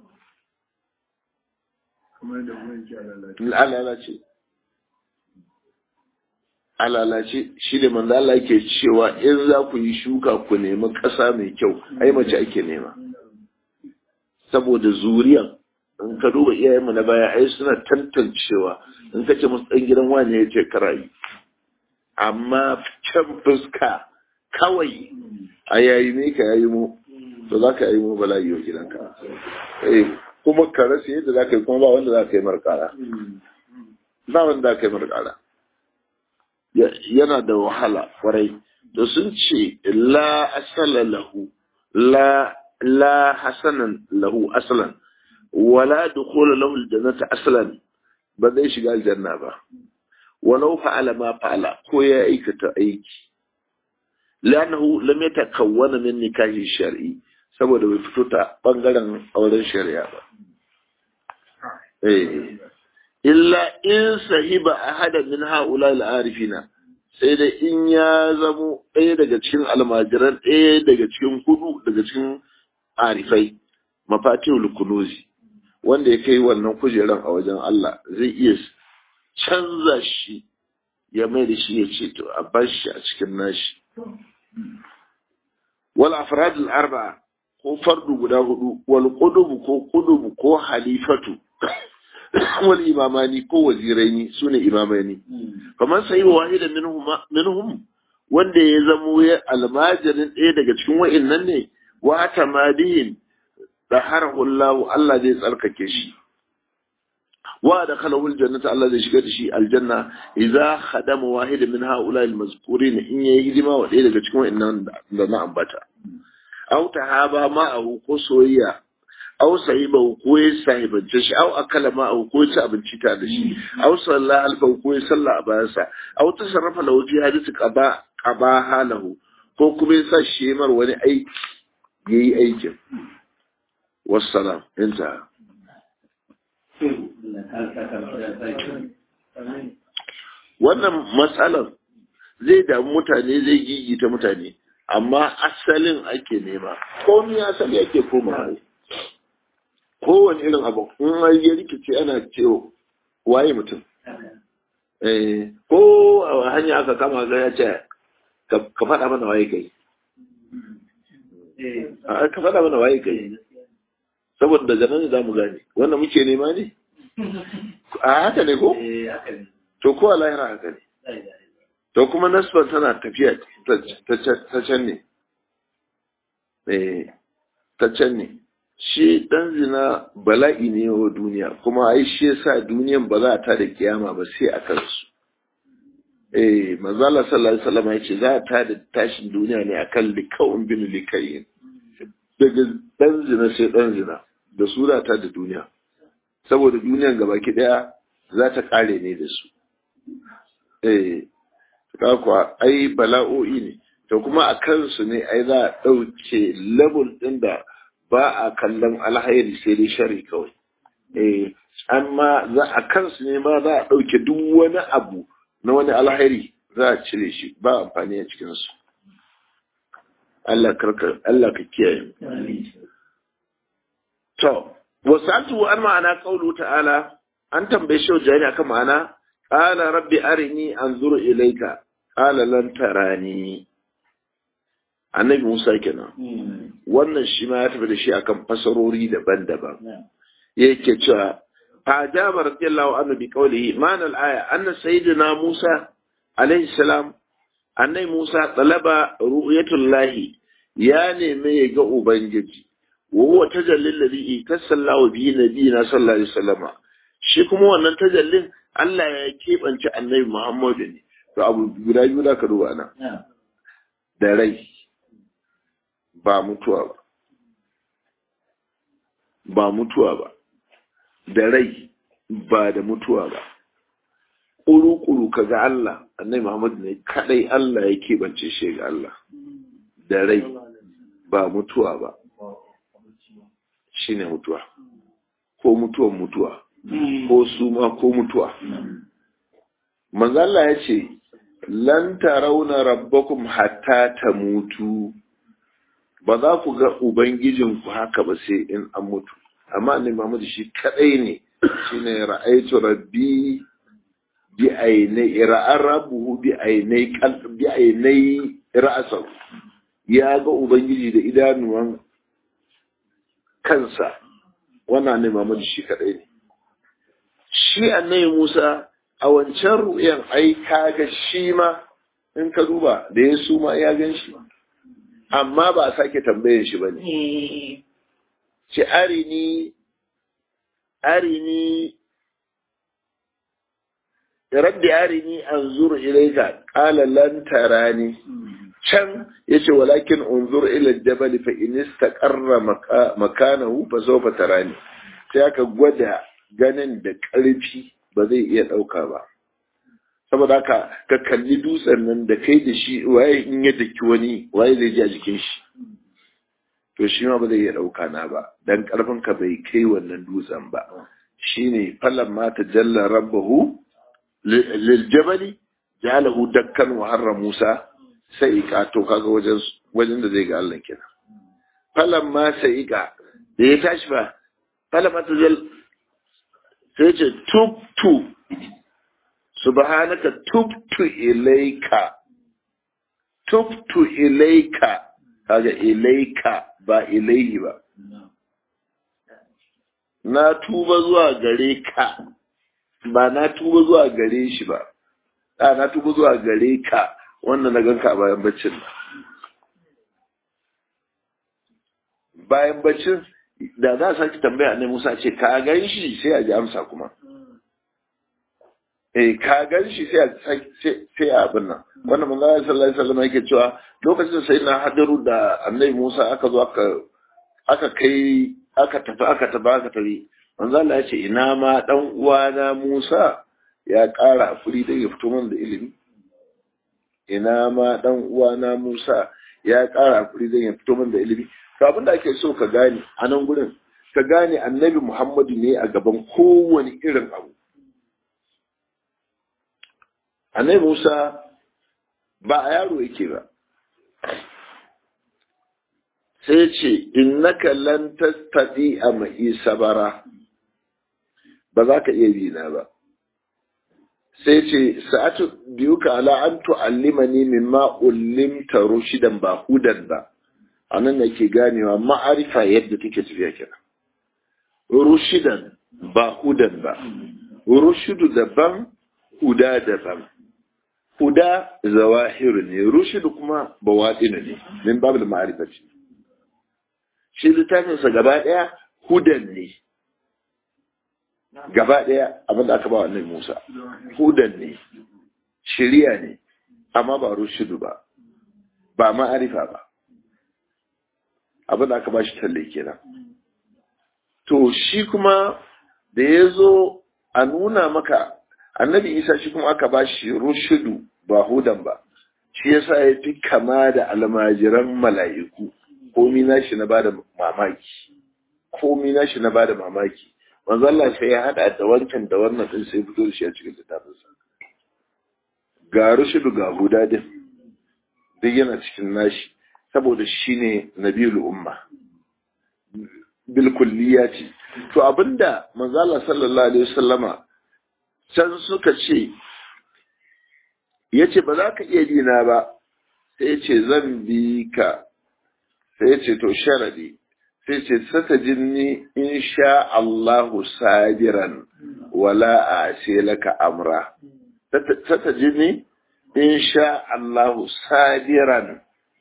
alalace alalace shi da manzo Allah yake cewa in za ku yi shuka ku nemi ƙasa mai kyau ai mace ake nema saboda zuriyan in ka duba iyayenmu na baya ai suna tantancewa in ka ce musu ɗan gidan wani ya ce karayi amma can fuska kawai a yayi ne ka yayi mu to za ka yayi mu bala'i wa gidanka eh kuma ka rasa yadda za ka yi kuma ba wanda za ka yi markara ba wanda za ka yi markara yana da wahala kwarai da sun ce la asala lahu la la hasanan lahu asalan wala dukhula lahu aljannata aslan ba zai shiga aljanna ba walau fa'ala ma fa'ala ko ya aikata aiki lanahu lam yatakawwana min nikahi shar'i saboda bai fito ta bangaren auren shari'a ba eh illa in sahiba ahada min haula al-arifina sai da in ya zamo ɗaya daga cikin almajiran ɗaya daga cikin hudu daga cikin arifai mafatihul kunuzi wanda ya kai wannan kujeran a wajen Allah zai iya canza shi ya mai da shi ya ce to a bar shi a cikin nashi wal afrad al arba'a ko fardu guda hudu wal qudubu ko qudubu ko halifatu wal imamani ko waziraini sune imamani kamar sai wahida minhum minhum wanda ya zamo ya almajirin ɗaya daga cikin wa'annan ne wa tamadihin daharahu Allah Allah zai tsarkake shi wa da khalawul jannata Allah zai shiga da shi aljanna idza khadama wahid min haula almazkurin in yayi hidima wa ɗaya daga cikin wa'annan da na ambata aw tahaba ma'ahu ko soyayya aw sahiba ko ya sahibance shi aw akala ma'ahu ko ya ci abinci ta da shi aw salla alfa ko ya salla a bayansa aw tasarrafa lahu fi hadisi qaba qaba halahu ko kuma ya sa shi mar wani aiki yayi aikin wassalam inta wannan matsalar zai damu mutane zai gigita mutane amma asalin ake nema komi asali ake koma kowane irin abu in ya rikice ana cewa waye mutum ko a hanya aka kama ga ya ce ka faɗa mana waye kai ka faɗa mana waye kai saboda daga nan za mu gane wanda muke nema ne a haka ne ko to ko lahira haka ne to kuma nasban tana tafiya ta can ne ta can ne shi dan zina bala'i ne wa duniya kuma ai shi yasa duniyan ba za ta da kiyama ba sai a kansu eh manzala sallallahu alaihi wasallam yace za ta da tashin duniya ne akan likawun bin likayin daga dan zina sai dan zina da su za ta da duniya saboda duniyan gabaki daya za ta kare ne da su eh kuwa ai bala'o'i ne to kuma a kansu ne ai za a ɗauke level ɗin da ba a kallon alhairi sai dai shari kawai eh amma za a kansu ne ma za a ɗauke duk wani abu na wani alhairi za a cire shi ba amfani a cikinsu Allah karka Allah ka kiyaye to wasatu an ma'ana qaulu ta'ala an tambaye shi jani akan ma'ana qala rabbi arini anzuru ilayka qala lan tarani annabi Musa kenan wannan shi ma ya tafi da shi akan fasarori daban-daban yake cewa ajaba radiyallahu anhu bi qawlihi ma'ana al-aya anna sayyidina Musa alayhi salam annabi Musa talaba ru'yatullahi ya nemi ya ga ubangiji wa huwa tajallil ladhi tasallahu bihi nabiyina sallallahu alaihi wasallama shi kuma wannan tajallin Allah ya keɓance annabi Muhammadu ne to abu guda biyu da ka duba nan da rai ba mutuwa ba ba mutuwa ba da rai ba da mutuwa ba ƙuru-ƙuru ka ga Allah annai Muhammad ne kadai Allah ya keɓance shi ga Allah da rai ba mutuwa ba shine mutuwa ko mutuwan mutuwa ko suma ko mutuwa manzo Allah ya ce lan tarawna rabbakum hatta tamutu ba za ku ga ubangijinku haka ba sai in an mutu amma annabi Muhammad shi kadai ne shine ra'aytu rabbi bi ainai ra'ar rabbuhu bi ainai qalb bi ainai ra'sal ya ga ubangiji da idanuwan kansa wannan annabi Muhammad shi kadai ne shi annabi Musa a wancan ru'yan ai kaga shi ma in ka duba da ya suma ya gan shi amma ba a sake tambayan shi ba ne. Ce arini, arini, rabbi arini an zuru ilaika ƙala lan tarani. Can ya ce walakin unzur ila jabal fa in istaqarra makanahu fa sawfa tarani. Sai aka gwada ganin da ƙarfi ba zai iya ɗauka ba. saboda haka ka kalli dutsen nan da kai da shi waye in ya daki wani waye zai ji a jikin shi to shi ma ba zai iya ɗauka na ba dan ƙarfin ka bai kai wannan dutsen ba shine falan ma ta jalla rabbahu lil jabali jalahu dakkan wa harra musa sai ka to kaga wajen wajen da zai ga Allah kenan falan ma sai ka da ya tashi ba falan ma ta jalla sai ce tub tu subhanaka tubtu ilaika tubtu ilaika kaga ilaika ba ilaihi ba na tuba zuwa gare ka ba na tuba zuwa gare shi ba a na tuba zuwa gare ka wannan na ganka bayan baccin bayan baccin da za a sake tambaya ne Musa ce ka gan shi sai a ji amsa kuma eh ka gan shi sai sai abin nan wannan manzo Allah sallallahu alaihi wasallam yake cewa lokacin da sayyidina Hadaru da Annabi Musa aka zo aka aka kai aka tafi aka tafi aka tafi manzo Allah ya ce ina ma dan uwana Musa ya ƙara furi da ya fito man da ilimi ina ma dan uwana Musa ya ƙara furi da ya fito man da ilimi to abin da ake so ka gane a nan gurin ka gane Annabi Muhammadu ne a gaban kowane irin abu Annabi Musa ba a yaro yake ba. Sai ce, Innaka lan tastati a ma'i sabara, ba za ka iya bina ba. Sai ce, Sa'atu biyu ka ala an tu'allimani min ma'ullimta rushidan ba hudan ba, a nan da ke ganewa ma'arifa yadda take tafiya kira. Rushidan ba hudan ba, rushidu daban, huda daban. huda zawahiru ne rushidu kuma bawaɗinu ne min babu ma'arifa ce shi littafinsa gaba ɗaya hudan ne gaba ɗaya abin da aka ba wa Musa hudan ne shiriya ne amma ba rushidu ba ba ma'arifa ba abin da aka ba shi talle kenan to shi kuma da ya zo a nuna maka annabi isa shi kuma aka ba shi rushudu ba hudan ba shi yasa ya fi kama da almajiran mala'iku komi nashi na bada mamaki komi nashi na bada mamaki manzo Allah sai ya hada da wancan da wannan din sai fito da shi a cikin littafinsa ga rushudu ga huda din duk yana cikin nashi saboda shine nabiyul umma bil kulliyati to abinda manzo Allah sallallahu alaihi wasallama can suka ce ya ce ba za ka iya dina ba sai ce zan bi ka sai ce to sharadi sai ce sata jinni in sha Allahu sabiran wala a ce laka amra sata jinni in sha Allahu sabiran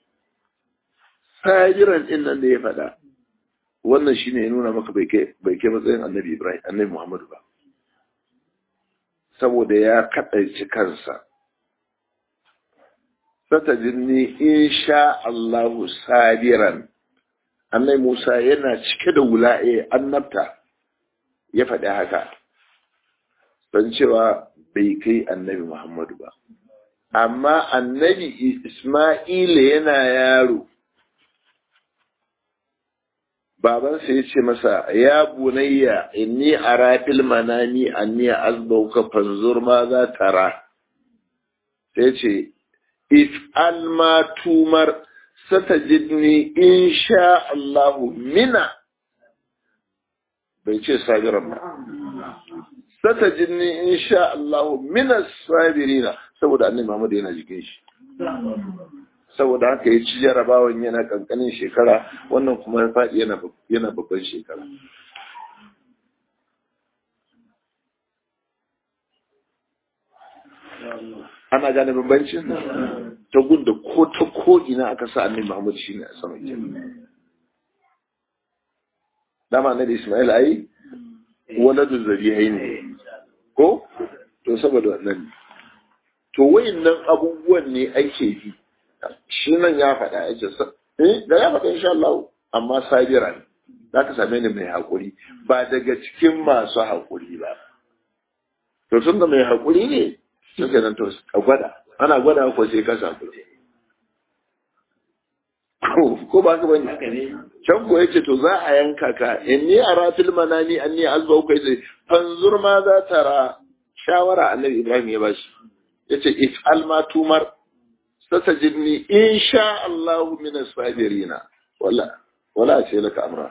sabiran din nan da ya faɗa wannan shine ya nuna maka bai kai matsayin annabi Ibrahim annabi Muhammadu ba saboda ya kaɗaici kansa. Sata jinni in sha Allahu sabiran annai Musa yana cike da wula'e annabta ya faɗi haka don cewa bai kai annabi Muhammadu ba amma annabi Ismaila yana yaro babansa ya ce masa ya bunayya inni ara fil manami anni azbauka fanzur ma za tara sai ce if alma tumar satajidni insha Allahu mina bai ce sabiran ba satajidni insha Allahu mina sabirina saboda annabi Muhammad yana jikin shi saboda haka ya ci jarabawan yana kankanin shekara wannan kuma ya faɗi yana babban shekara ana gane bambancin ta gunda ko ta ko ina aka sa annabi Muhammad shine a sama ke dama annabi Ismail ai waladu zabihai ne ko to saboda wannan to wayannan abubuwan ne ake bi shi nan ya faɗa ya ce eh da ya faɗa insha Allah amma sabira ne za ka same ni mai haƙuri ba daga cikin masu haƙuri ba to tun da mai haƙuri ne suke nan to a gwada ana gwada ko sai ka samu ko ba ka bane can ko yace to za a yanka ka inni ara fil manani anni azba ko yace fanzur ma za ta ra shawara annabi Ibrahim ya bashi yace if alma tumar satajidni insha Allah min as-sabirina wala wala ce laka amra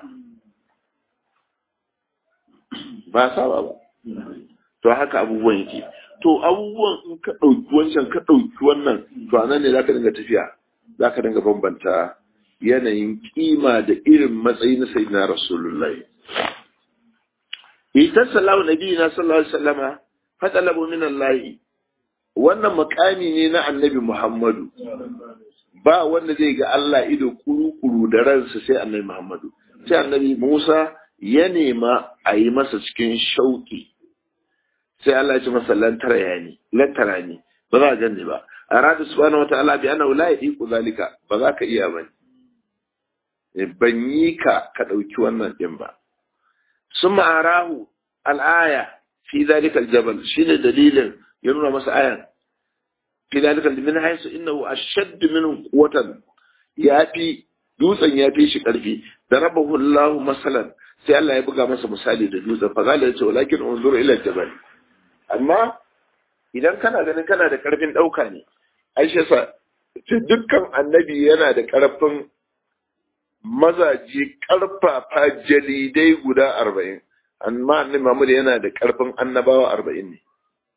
ba saba ba to haka abubuwan yake to abubuwan in ka ɗauki wancan ka ɗauki wannan to anan ne zaka dinga tafiya zaka dinga bambanta yanayin kima da irin matsayi na sayyidina rasulullahi ita sallahu nabiyina sallallahu alaihi wasallama fatalabu min Allah wannan makami ne na annabi Muhammadu ba wanda zai ga Allah ido kuru-kuru da ransa sai annabi Muhammadu sai annabi Musa ya nema a yi masa cikin shauki sai Allah ya ce masa lantara ya ni lantara ni ba za a ganni ba arada subhanahu wataala bi annahu la yadiqu zalika ba za ka iya bane ban yi ka ka dauki wannan din ba summa arahu al-aya fi zalika al-jabal shine dalilin ya nuna masa ayan fi zalika min haythu innahu ashadd minhu quwwatan yafi dutsen ya fi shi karfi da rabahu Allah masalan sai Allah ya buga masa misali da dutsen fa zalika ce walakin unzur ila jabal amma idan kana ganin kana da karfin dauka ne aisha sa dukkan annabi yana da karfin mazaji karfafa jalidai guda arba'in amma annabi Muhammad yana da karfin annabawa arba'in ne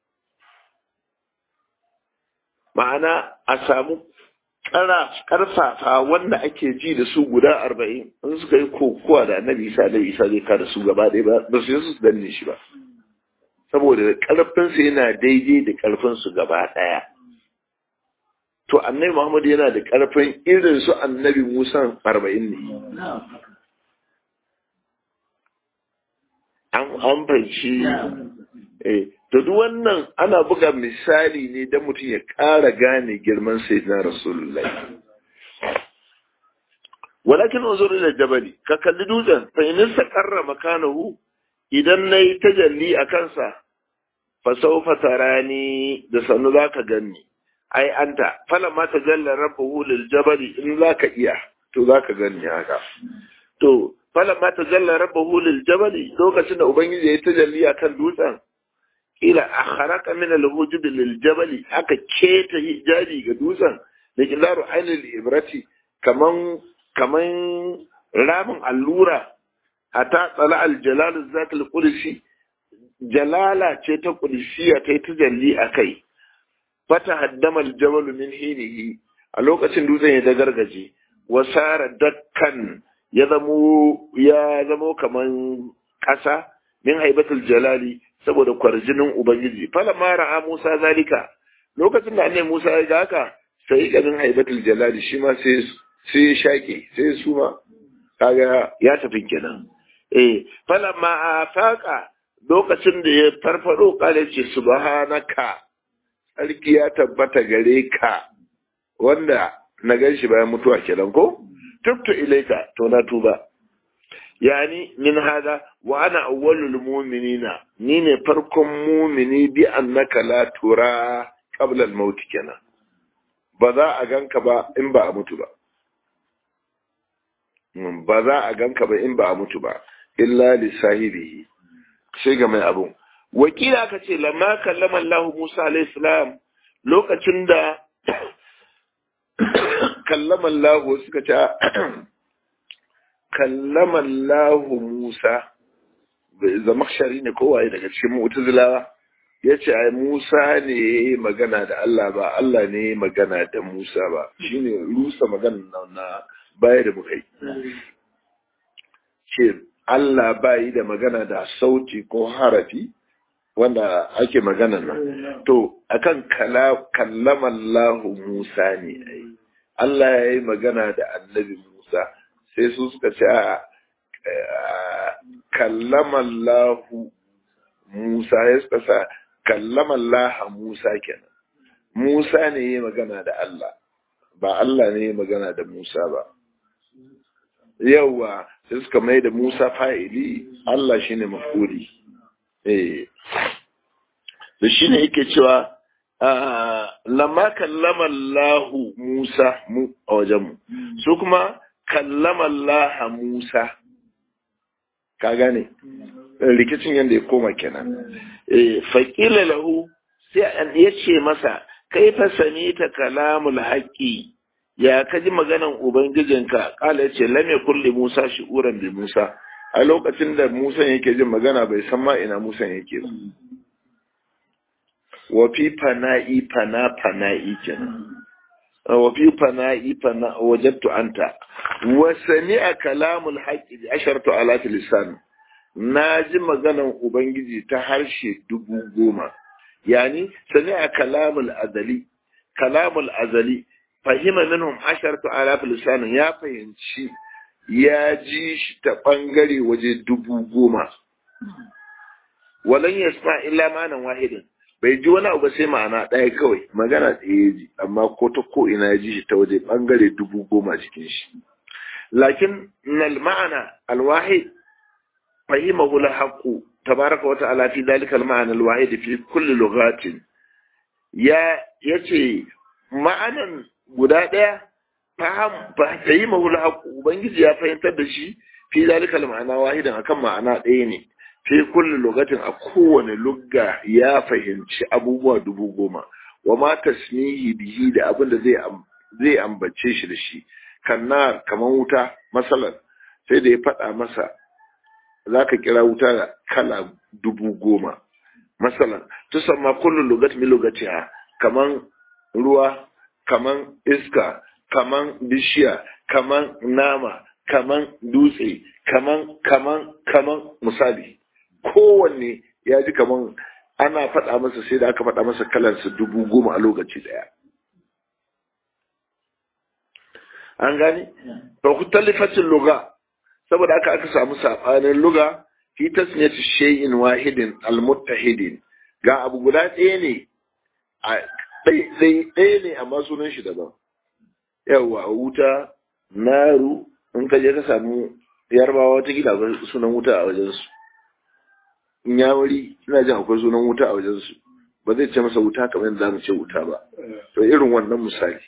ma'ana a samu karfafa wanda ake ji da su guda arba'in in suka yi kokowa da annabi isa da isa zai kada su gaba ɗaya ba ba su yi su danne shi ba saboda karfinsu yana daidai da karfinsu gaba ɗaya to annabi muhammad yana da karfin irin su annabi musa arba'in ne an fahimci eh to duk wannan ana buga misali ne don mutum ya ƙara gane girman sayyidina rasulullahi walakin unzur ila jabali ka kalli dutsen fa in istaqarra makanahu idan nayi tajalli a kansa fa sawfa tarani da sanu zaka ganni ai anta fala ma tajalla rabbuhu lil jabali in zaka iya to zaka ganni haka to fala ma tajalla rabbuhu lil jabali lokacin da ubangiji ya tajalli akan dutsen ila akharaka min al-hujub lil jabali aka keta hijabi ga dutsen da kilaru ainul ibrati kaman kaman ramin allura hatta tsala al-jalal zat al-qudsi jalala ce ta qudsiya ta ta jalli akai fata haddama al-jabal min hinihi a lokacin dutsen ya dagargaje wasara dakkan ya zamo ya zamo kaman kasa min haibatul jalali saboda kwarjinin Ubangiji. Fala ma ra'a Musa zalika, lokacin da annabi Musa ya ga haka, sai ganin haibatul jalali shi ma sai sai ya shake, sai su ma kaga ya tafi kenan. Eh, fala ma afaka lokacin da ya farfado kale ce subhanaka sarki ya tabbata gare ka wanda na gan shi bayan mutuwa kenan ko? tubtu ilaika to na tuba yani min hada wa ana awwalul mu'minina ni ne farkon mu'mini bi annaka la tura qabla al maut kenan ba za a ganka ba in ba a mutu ba ba za a ganka ba in ba a mutu ba illa li sahibihi sai ga mai abun wakila ka ce lamma kallama Allah Musa alayhi salam lokacin da kallama Allah suka ce kallama Allah Musa zamakshari ne kowaye daga cikin mu'tazilawa ya ce ai Musa ne ya yi magana da Allah ba Allah ne ya magana da Musa ba shine rusa magana na baya da muka yi ce Allah ba yi da magana da sauti ko harafi wanda ake magana nan to akan kallama Allah Musa ne ai Allah ya yi magana da annabi Musa sai su suka ce a kallama Allah Musa ya suka sa kallama Allah Musa kenan Musa ne ya magana da Allah ba Allah ne ya magana da Musa ba yauwa sai suka mai da Musa fa'ili Allah shine mafuli eh da shine yake cewa lamma kallama Allah Musa mu a wajen mu su kuma kallama Allah Musa ka gane rikicin yadda ya koma kenan eh faqila lahu sai an yace masa kaifa samita kalamul haqqi ya kaji maganan ubangijinka kala yace lam yakul li Musa shi'uran bi Musa a lokacin da Musa yake jin magana bai san ma ina Musa yake ba wa fi fana'i fana fana'i kenan wa fi fana'i fana wajadtu anta wa sami'a kalamul haqqi bi asharatu alati lisan na ji maganan ubangiji ta harshe dubu goma yani sami'a kalamul azali kalamul azali fahima minhum asharatu alaf lisan ya fahimci ya ji shi ta bangare waje dubu goma walan yasma illa manan wahidin bai ji wani abu sai ma'ana ɗaya kawai magana ɗaya ji amma ko ta ko ina ya ji shi ta waje bangare dubu goma cikin shi lakin nal ma'ana alwahid fahimahu al-haqqu tabaraka wa ta'ala fi dalika al-ma'ana al-wahid fi kulli lughatin ya yace ma'anan guda ɗaya fahimahu al-haqqu ubangiji ya fahimtar da shi fi dalika al-ma'ana wahidan akan ma'ana ɗaya ne fi kulli lugatin a kowane lugga ya fahimci abubuwa dubu goma wa ma tasmihi bihi da abin da zai zai ambace shi da shi kanna kaman wuta masalan sai da ya faɗa masa za ka kira wuta da kala dubu goma masalan tusamma kullu lugat min lugatiha kaman ruwa kaman iska kaman bishiya kaman nama kaman dutse kaman kaman kaman misali kowanne ya ji kaman ana faɗa masa sai da aka faɗa masa kalansa dubu goma a lokaci ɗaya an gani fa kutalifatin luga saboda aka aka samu saɓanin luga fi tasmiyati shay'in wahidin almuttahidin ga abu guda ɗaya ne a ɗaya ne amma sunan shi daban yawa wuta naru in ka je ka samu yarbawa wata gida sunan wuta a wajensu in ya wuri ina jin akwai sunan wuta a wajensu ba zai ce masa wuta kamar yadda za mu ce wuta ba to irin wannan misali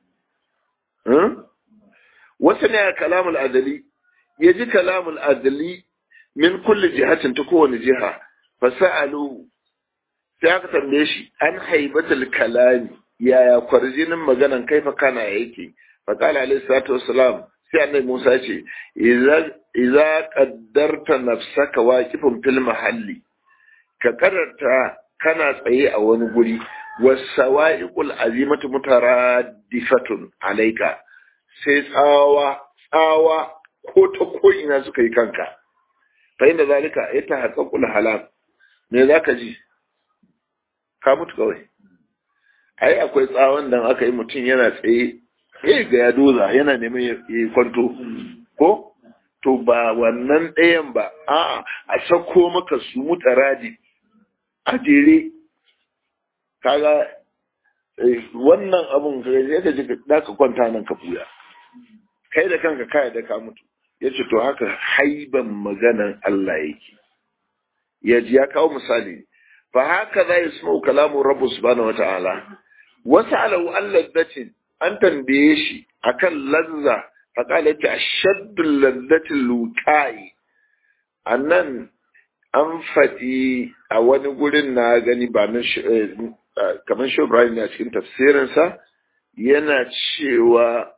wasu ne kalamul adali ya ji kalamul adali min kulli jihatin ta kowane jiha fasa'alu sai aka tambaye shi an haibatul kalami yaya kwarjinin maganan kaifa kana yake faqala alayhi salatu wassalam sai annabi Musa ce idza qaddarta nafsaka waqifun fil mahalli ka karanta kana tsaye a wani guri wasawa'iqul azimatu mutaraddifatun alayka sai tsawa tsawa ko ta ko ina suka yi kanka fa inda zalika yata haqqul halal me zaka ji ka mutu kawai ai akwai tsawon da aka yi mutum yana tsaye eh ga ya doza yana neman ya kwanto ko to ba wannan ɗayan ba a a sako maka su mutaradi a jere kaga wannan abun ka ya ka ji da ka kwanta nan ka buya kai da kanka kai da ka mutu yace to haka haiban maganan Allah yake yaji ya kawo misali fa haka za yasma'u kalamu rabbu subhanahu wata'ala wasa'alahu alladatin an tambaye shi akan lazza fa qala ta ashaddu ladzati luqai annan an faɗi a wani gurin na gani ba na kamar shi Ibrahim ne a cikin tafsirinsa yana cewa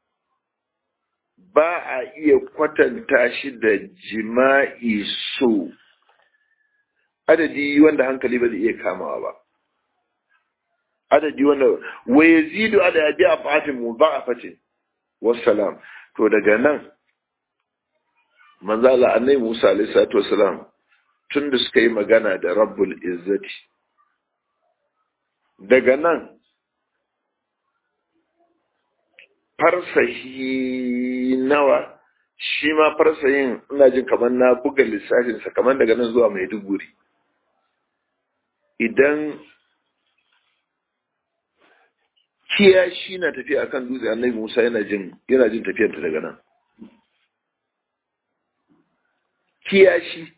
ba a iya kwatanta shi da jima'i so adadi wanda hankali ba zai iya kamawa ba adadi wanda wa yazidu ala yabi a fatin mu ba a fatin wassalam to daga nan manzo Allah annabi Musa alaihi salatu wassalam tun da suka yi magana da rabbul izzati daga nan farsahi nawa shi ma farsahin ina jin kamar na buga lissafinsa kamar daga nan zuwa maiduguri idan kiyashi na tafiya akan dutse annabi musa yana jin yana jin tafiyarta daga nan kiyashi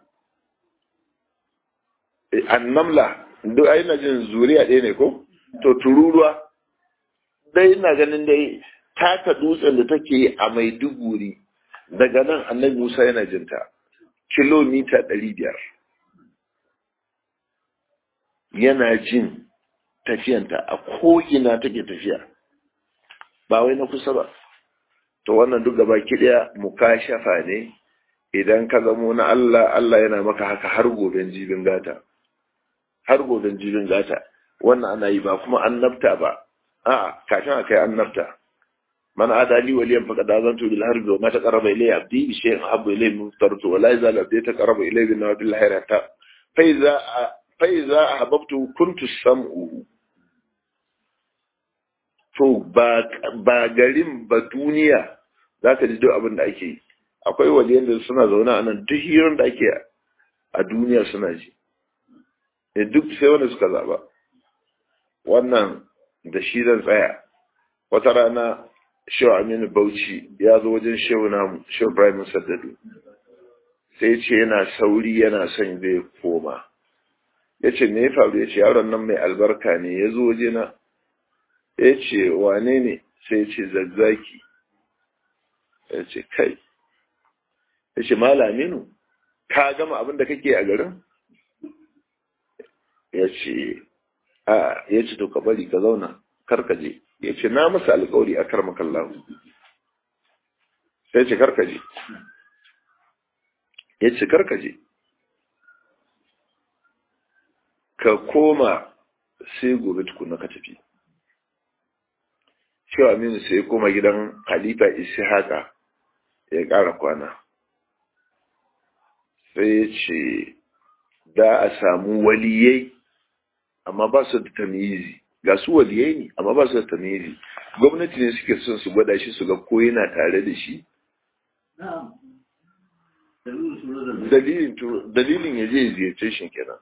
annamla duk ai na jin zuriya ɗaya ne ko to tururuwa dai ina ganin dai taka dutsen da take a maiduguri daga nan annabi musa yana jinta kilomita ɗari biyar yana jin tafiyanta a ko'ina take tafiya ba wai na kusa ba to wannan duk gaba kiɗaya mukashafa ne idan ka zamo na Allah Allah yana maka haka har goben jibin gata har goben jibin gata wannan ana yi ba kuma annabta ba a'a kafin a kai annabta man adali waliyan faqad azantu bil harbi wa ma taqarraba ilayya abdi bi shay'in ahabbu ilayhi min tartu wa la yazal abdi taqarraba ilayya bin nawafil hayrata fa iza fa iza ahbabtu kuntu sam'u to ba ba garin ba duniya zaka ji duk abin da ake yi akwai waliyan da suna zaune a nan duk hirar da ake a duniya suna ji e duk sai wanda suka zaba wannan da shi zan tsaya wata rana shehu aminu bauchi ya zo wajen shehu namu shehu ibrahim saddadu sai ce yana sauri yana son zai koma ya ce me ya faru ya ce yaron nan mai albarka ne ya zo waje na ya ce wane ne sai ya ce zazzaki ya ce kai ya ce malaminu ka gama abin da kake a garin ya ce a ya ce to ka bari ka zauna karkaje ya ce na masa alkawari a karmakan lahu sai ce karkaje ya ce karkaje ka koma sai gobe tukuna ka tafi shi aminu sai ya koma gidan halifa isi haka ya ƙara kwana sai ya ce da a samu waliyai amma ba su da tamizi ga su waliyai ne amma ba su da tamizi gwamnati ne suke son su gwada shi su ga ko yana tare da shi dalilin ya je ziyarce shi kenan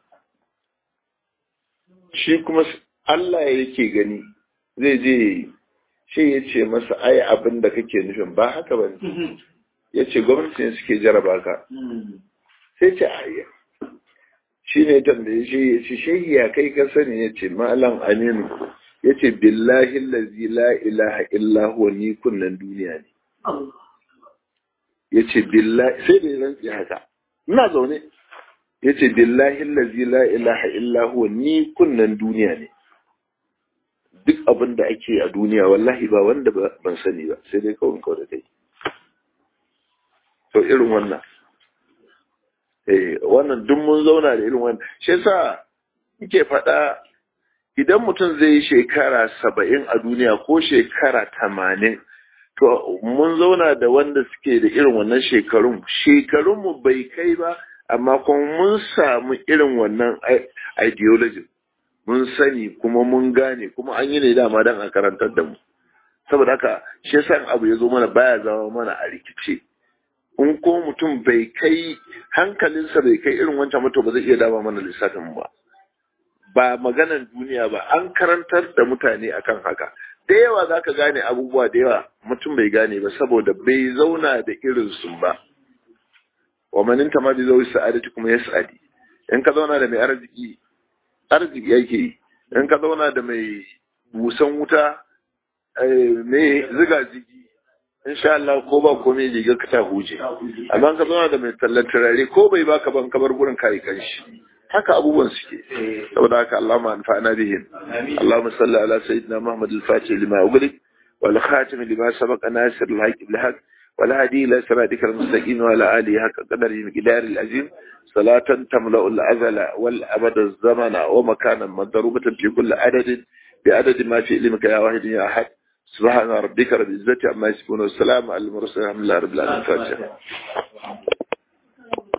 shi kuma Allah yake gani zai je shi ya ce masa ai abin da kake nufin ba haka ba ne ya ce gwamnati ne suke jaraba ka sai ce ayya shi ne tambaye shi ya ce shehi ya kai ka sani ya ce malam aminu ya ce billahi lazi la ilaha illa huwa ni kunnan duniya ne ya ce billahi sai da ya rantsi haka ina zaune ya ce billahi lazi la ilaha illa huwa ni kunnan duniya ne duk abin da ake a duniya wallahi ba wanda ban sani ba sai dai kawai kawai da kai to irin wannan eh wannan duk mun zauna da irin wannan shi yasa muke faɗa idan mutum zai yi shekara saba'in a duniya ko shekara tamanin to mun zauna da wanda suke da irin wannan shekarun shekarunmu bai kai ba amma kuma mun samu irin wannan ideology mun sani kuma mun gane kuma an yi ne dama don a karantar da mu saboda haka shi yasa abu ya zo mana baya zama mana a rikice in ko mutum bai kai hankalinsa bai kai irin wancan mutum ba zai iya dama mana lissafin ba ba maganan duniya ba an karantar da mutane akan haka da yawa za ka gane abubuwa da yawa mutum bai gane ba saboda bai zauna da irinsu ba wa manin ma bi zai sa'adati kuma ya sa'adi in ka zauna da mai arziki arziki yake yi in ka zauna da mai busan wuta mai ziga zigi insha Allah ko ba komai riga ka ta huje amma ka zauna da mai tallan turare ko bai baka ban kabar gurin kai kanshi haka abubuwan suke saboda haka Allahumma anfa'na bihim Allahumma salli ala sayyidina Muhammad al-Fatih lima ughliq wal khatim lima sabaqa nasir al-haq bil haq wal hadi ila siratika al-mustaqim wa ala alihi haqqa qadari miqdar al-azim salatan tamla'u al-azala wal abada az-zamana wa makanan madrubatan fi kulli adadin بعدد ما في علمك يا واحد يا أحد سبحان ربك رب العزة عما يصفون والسلام على المرسلين الحمد لله رب العالمين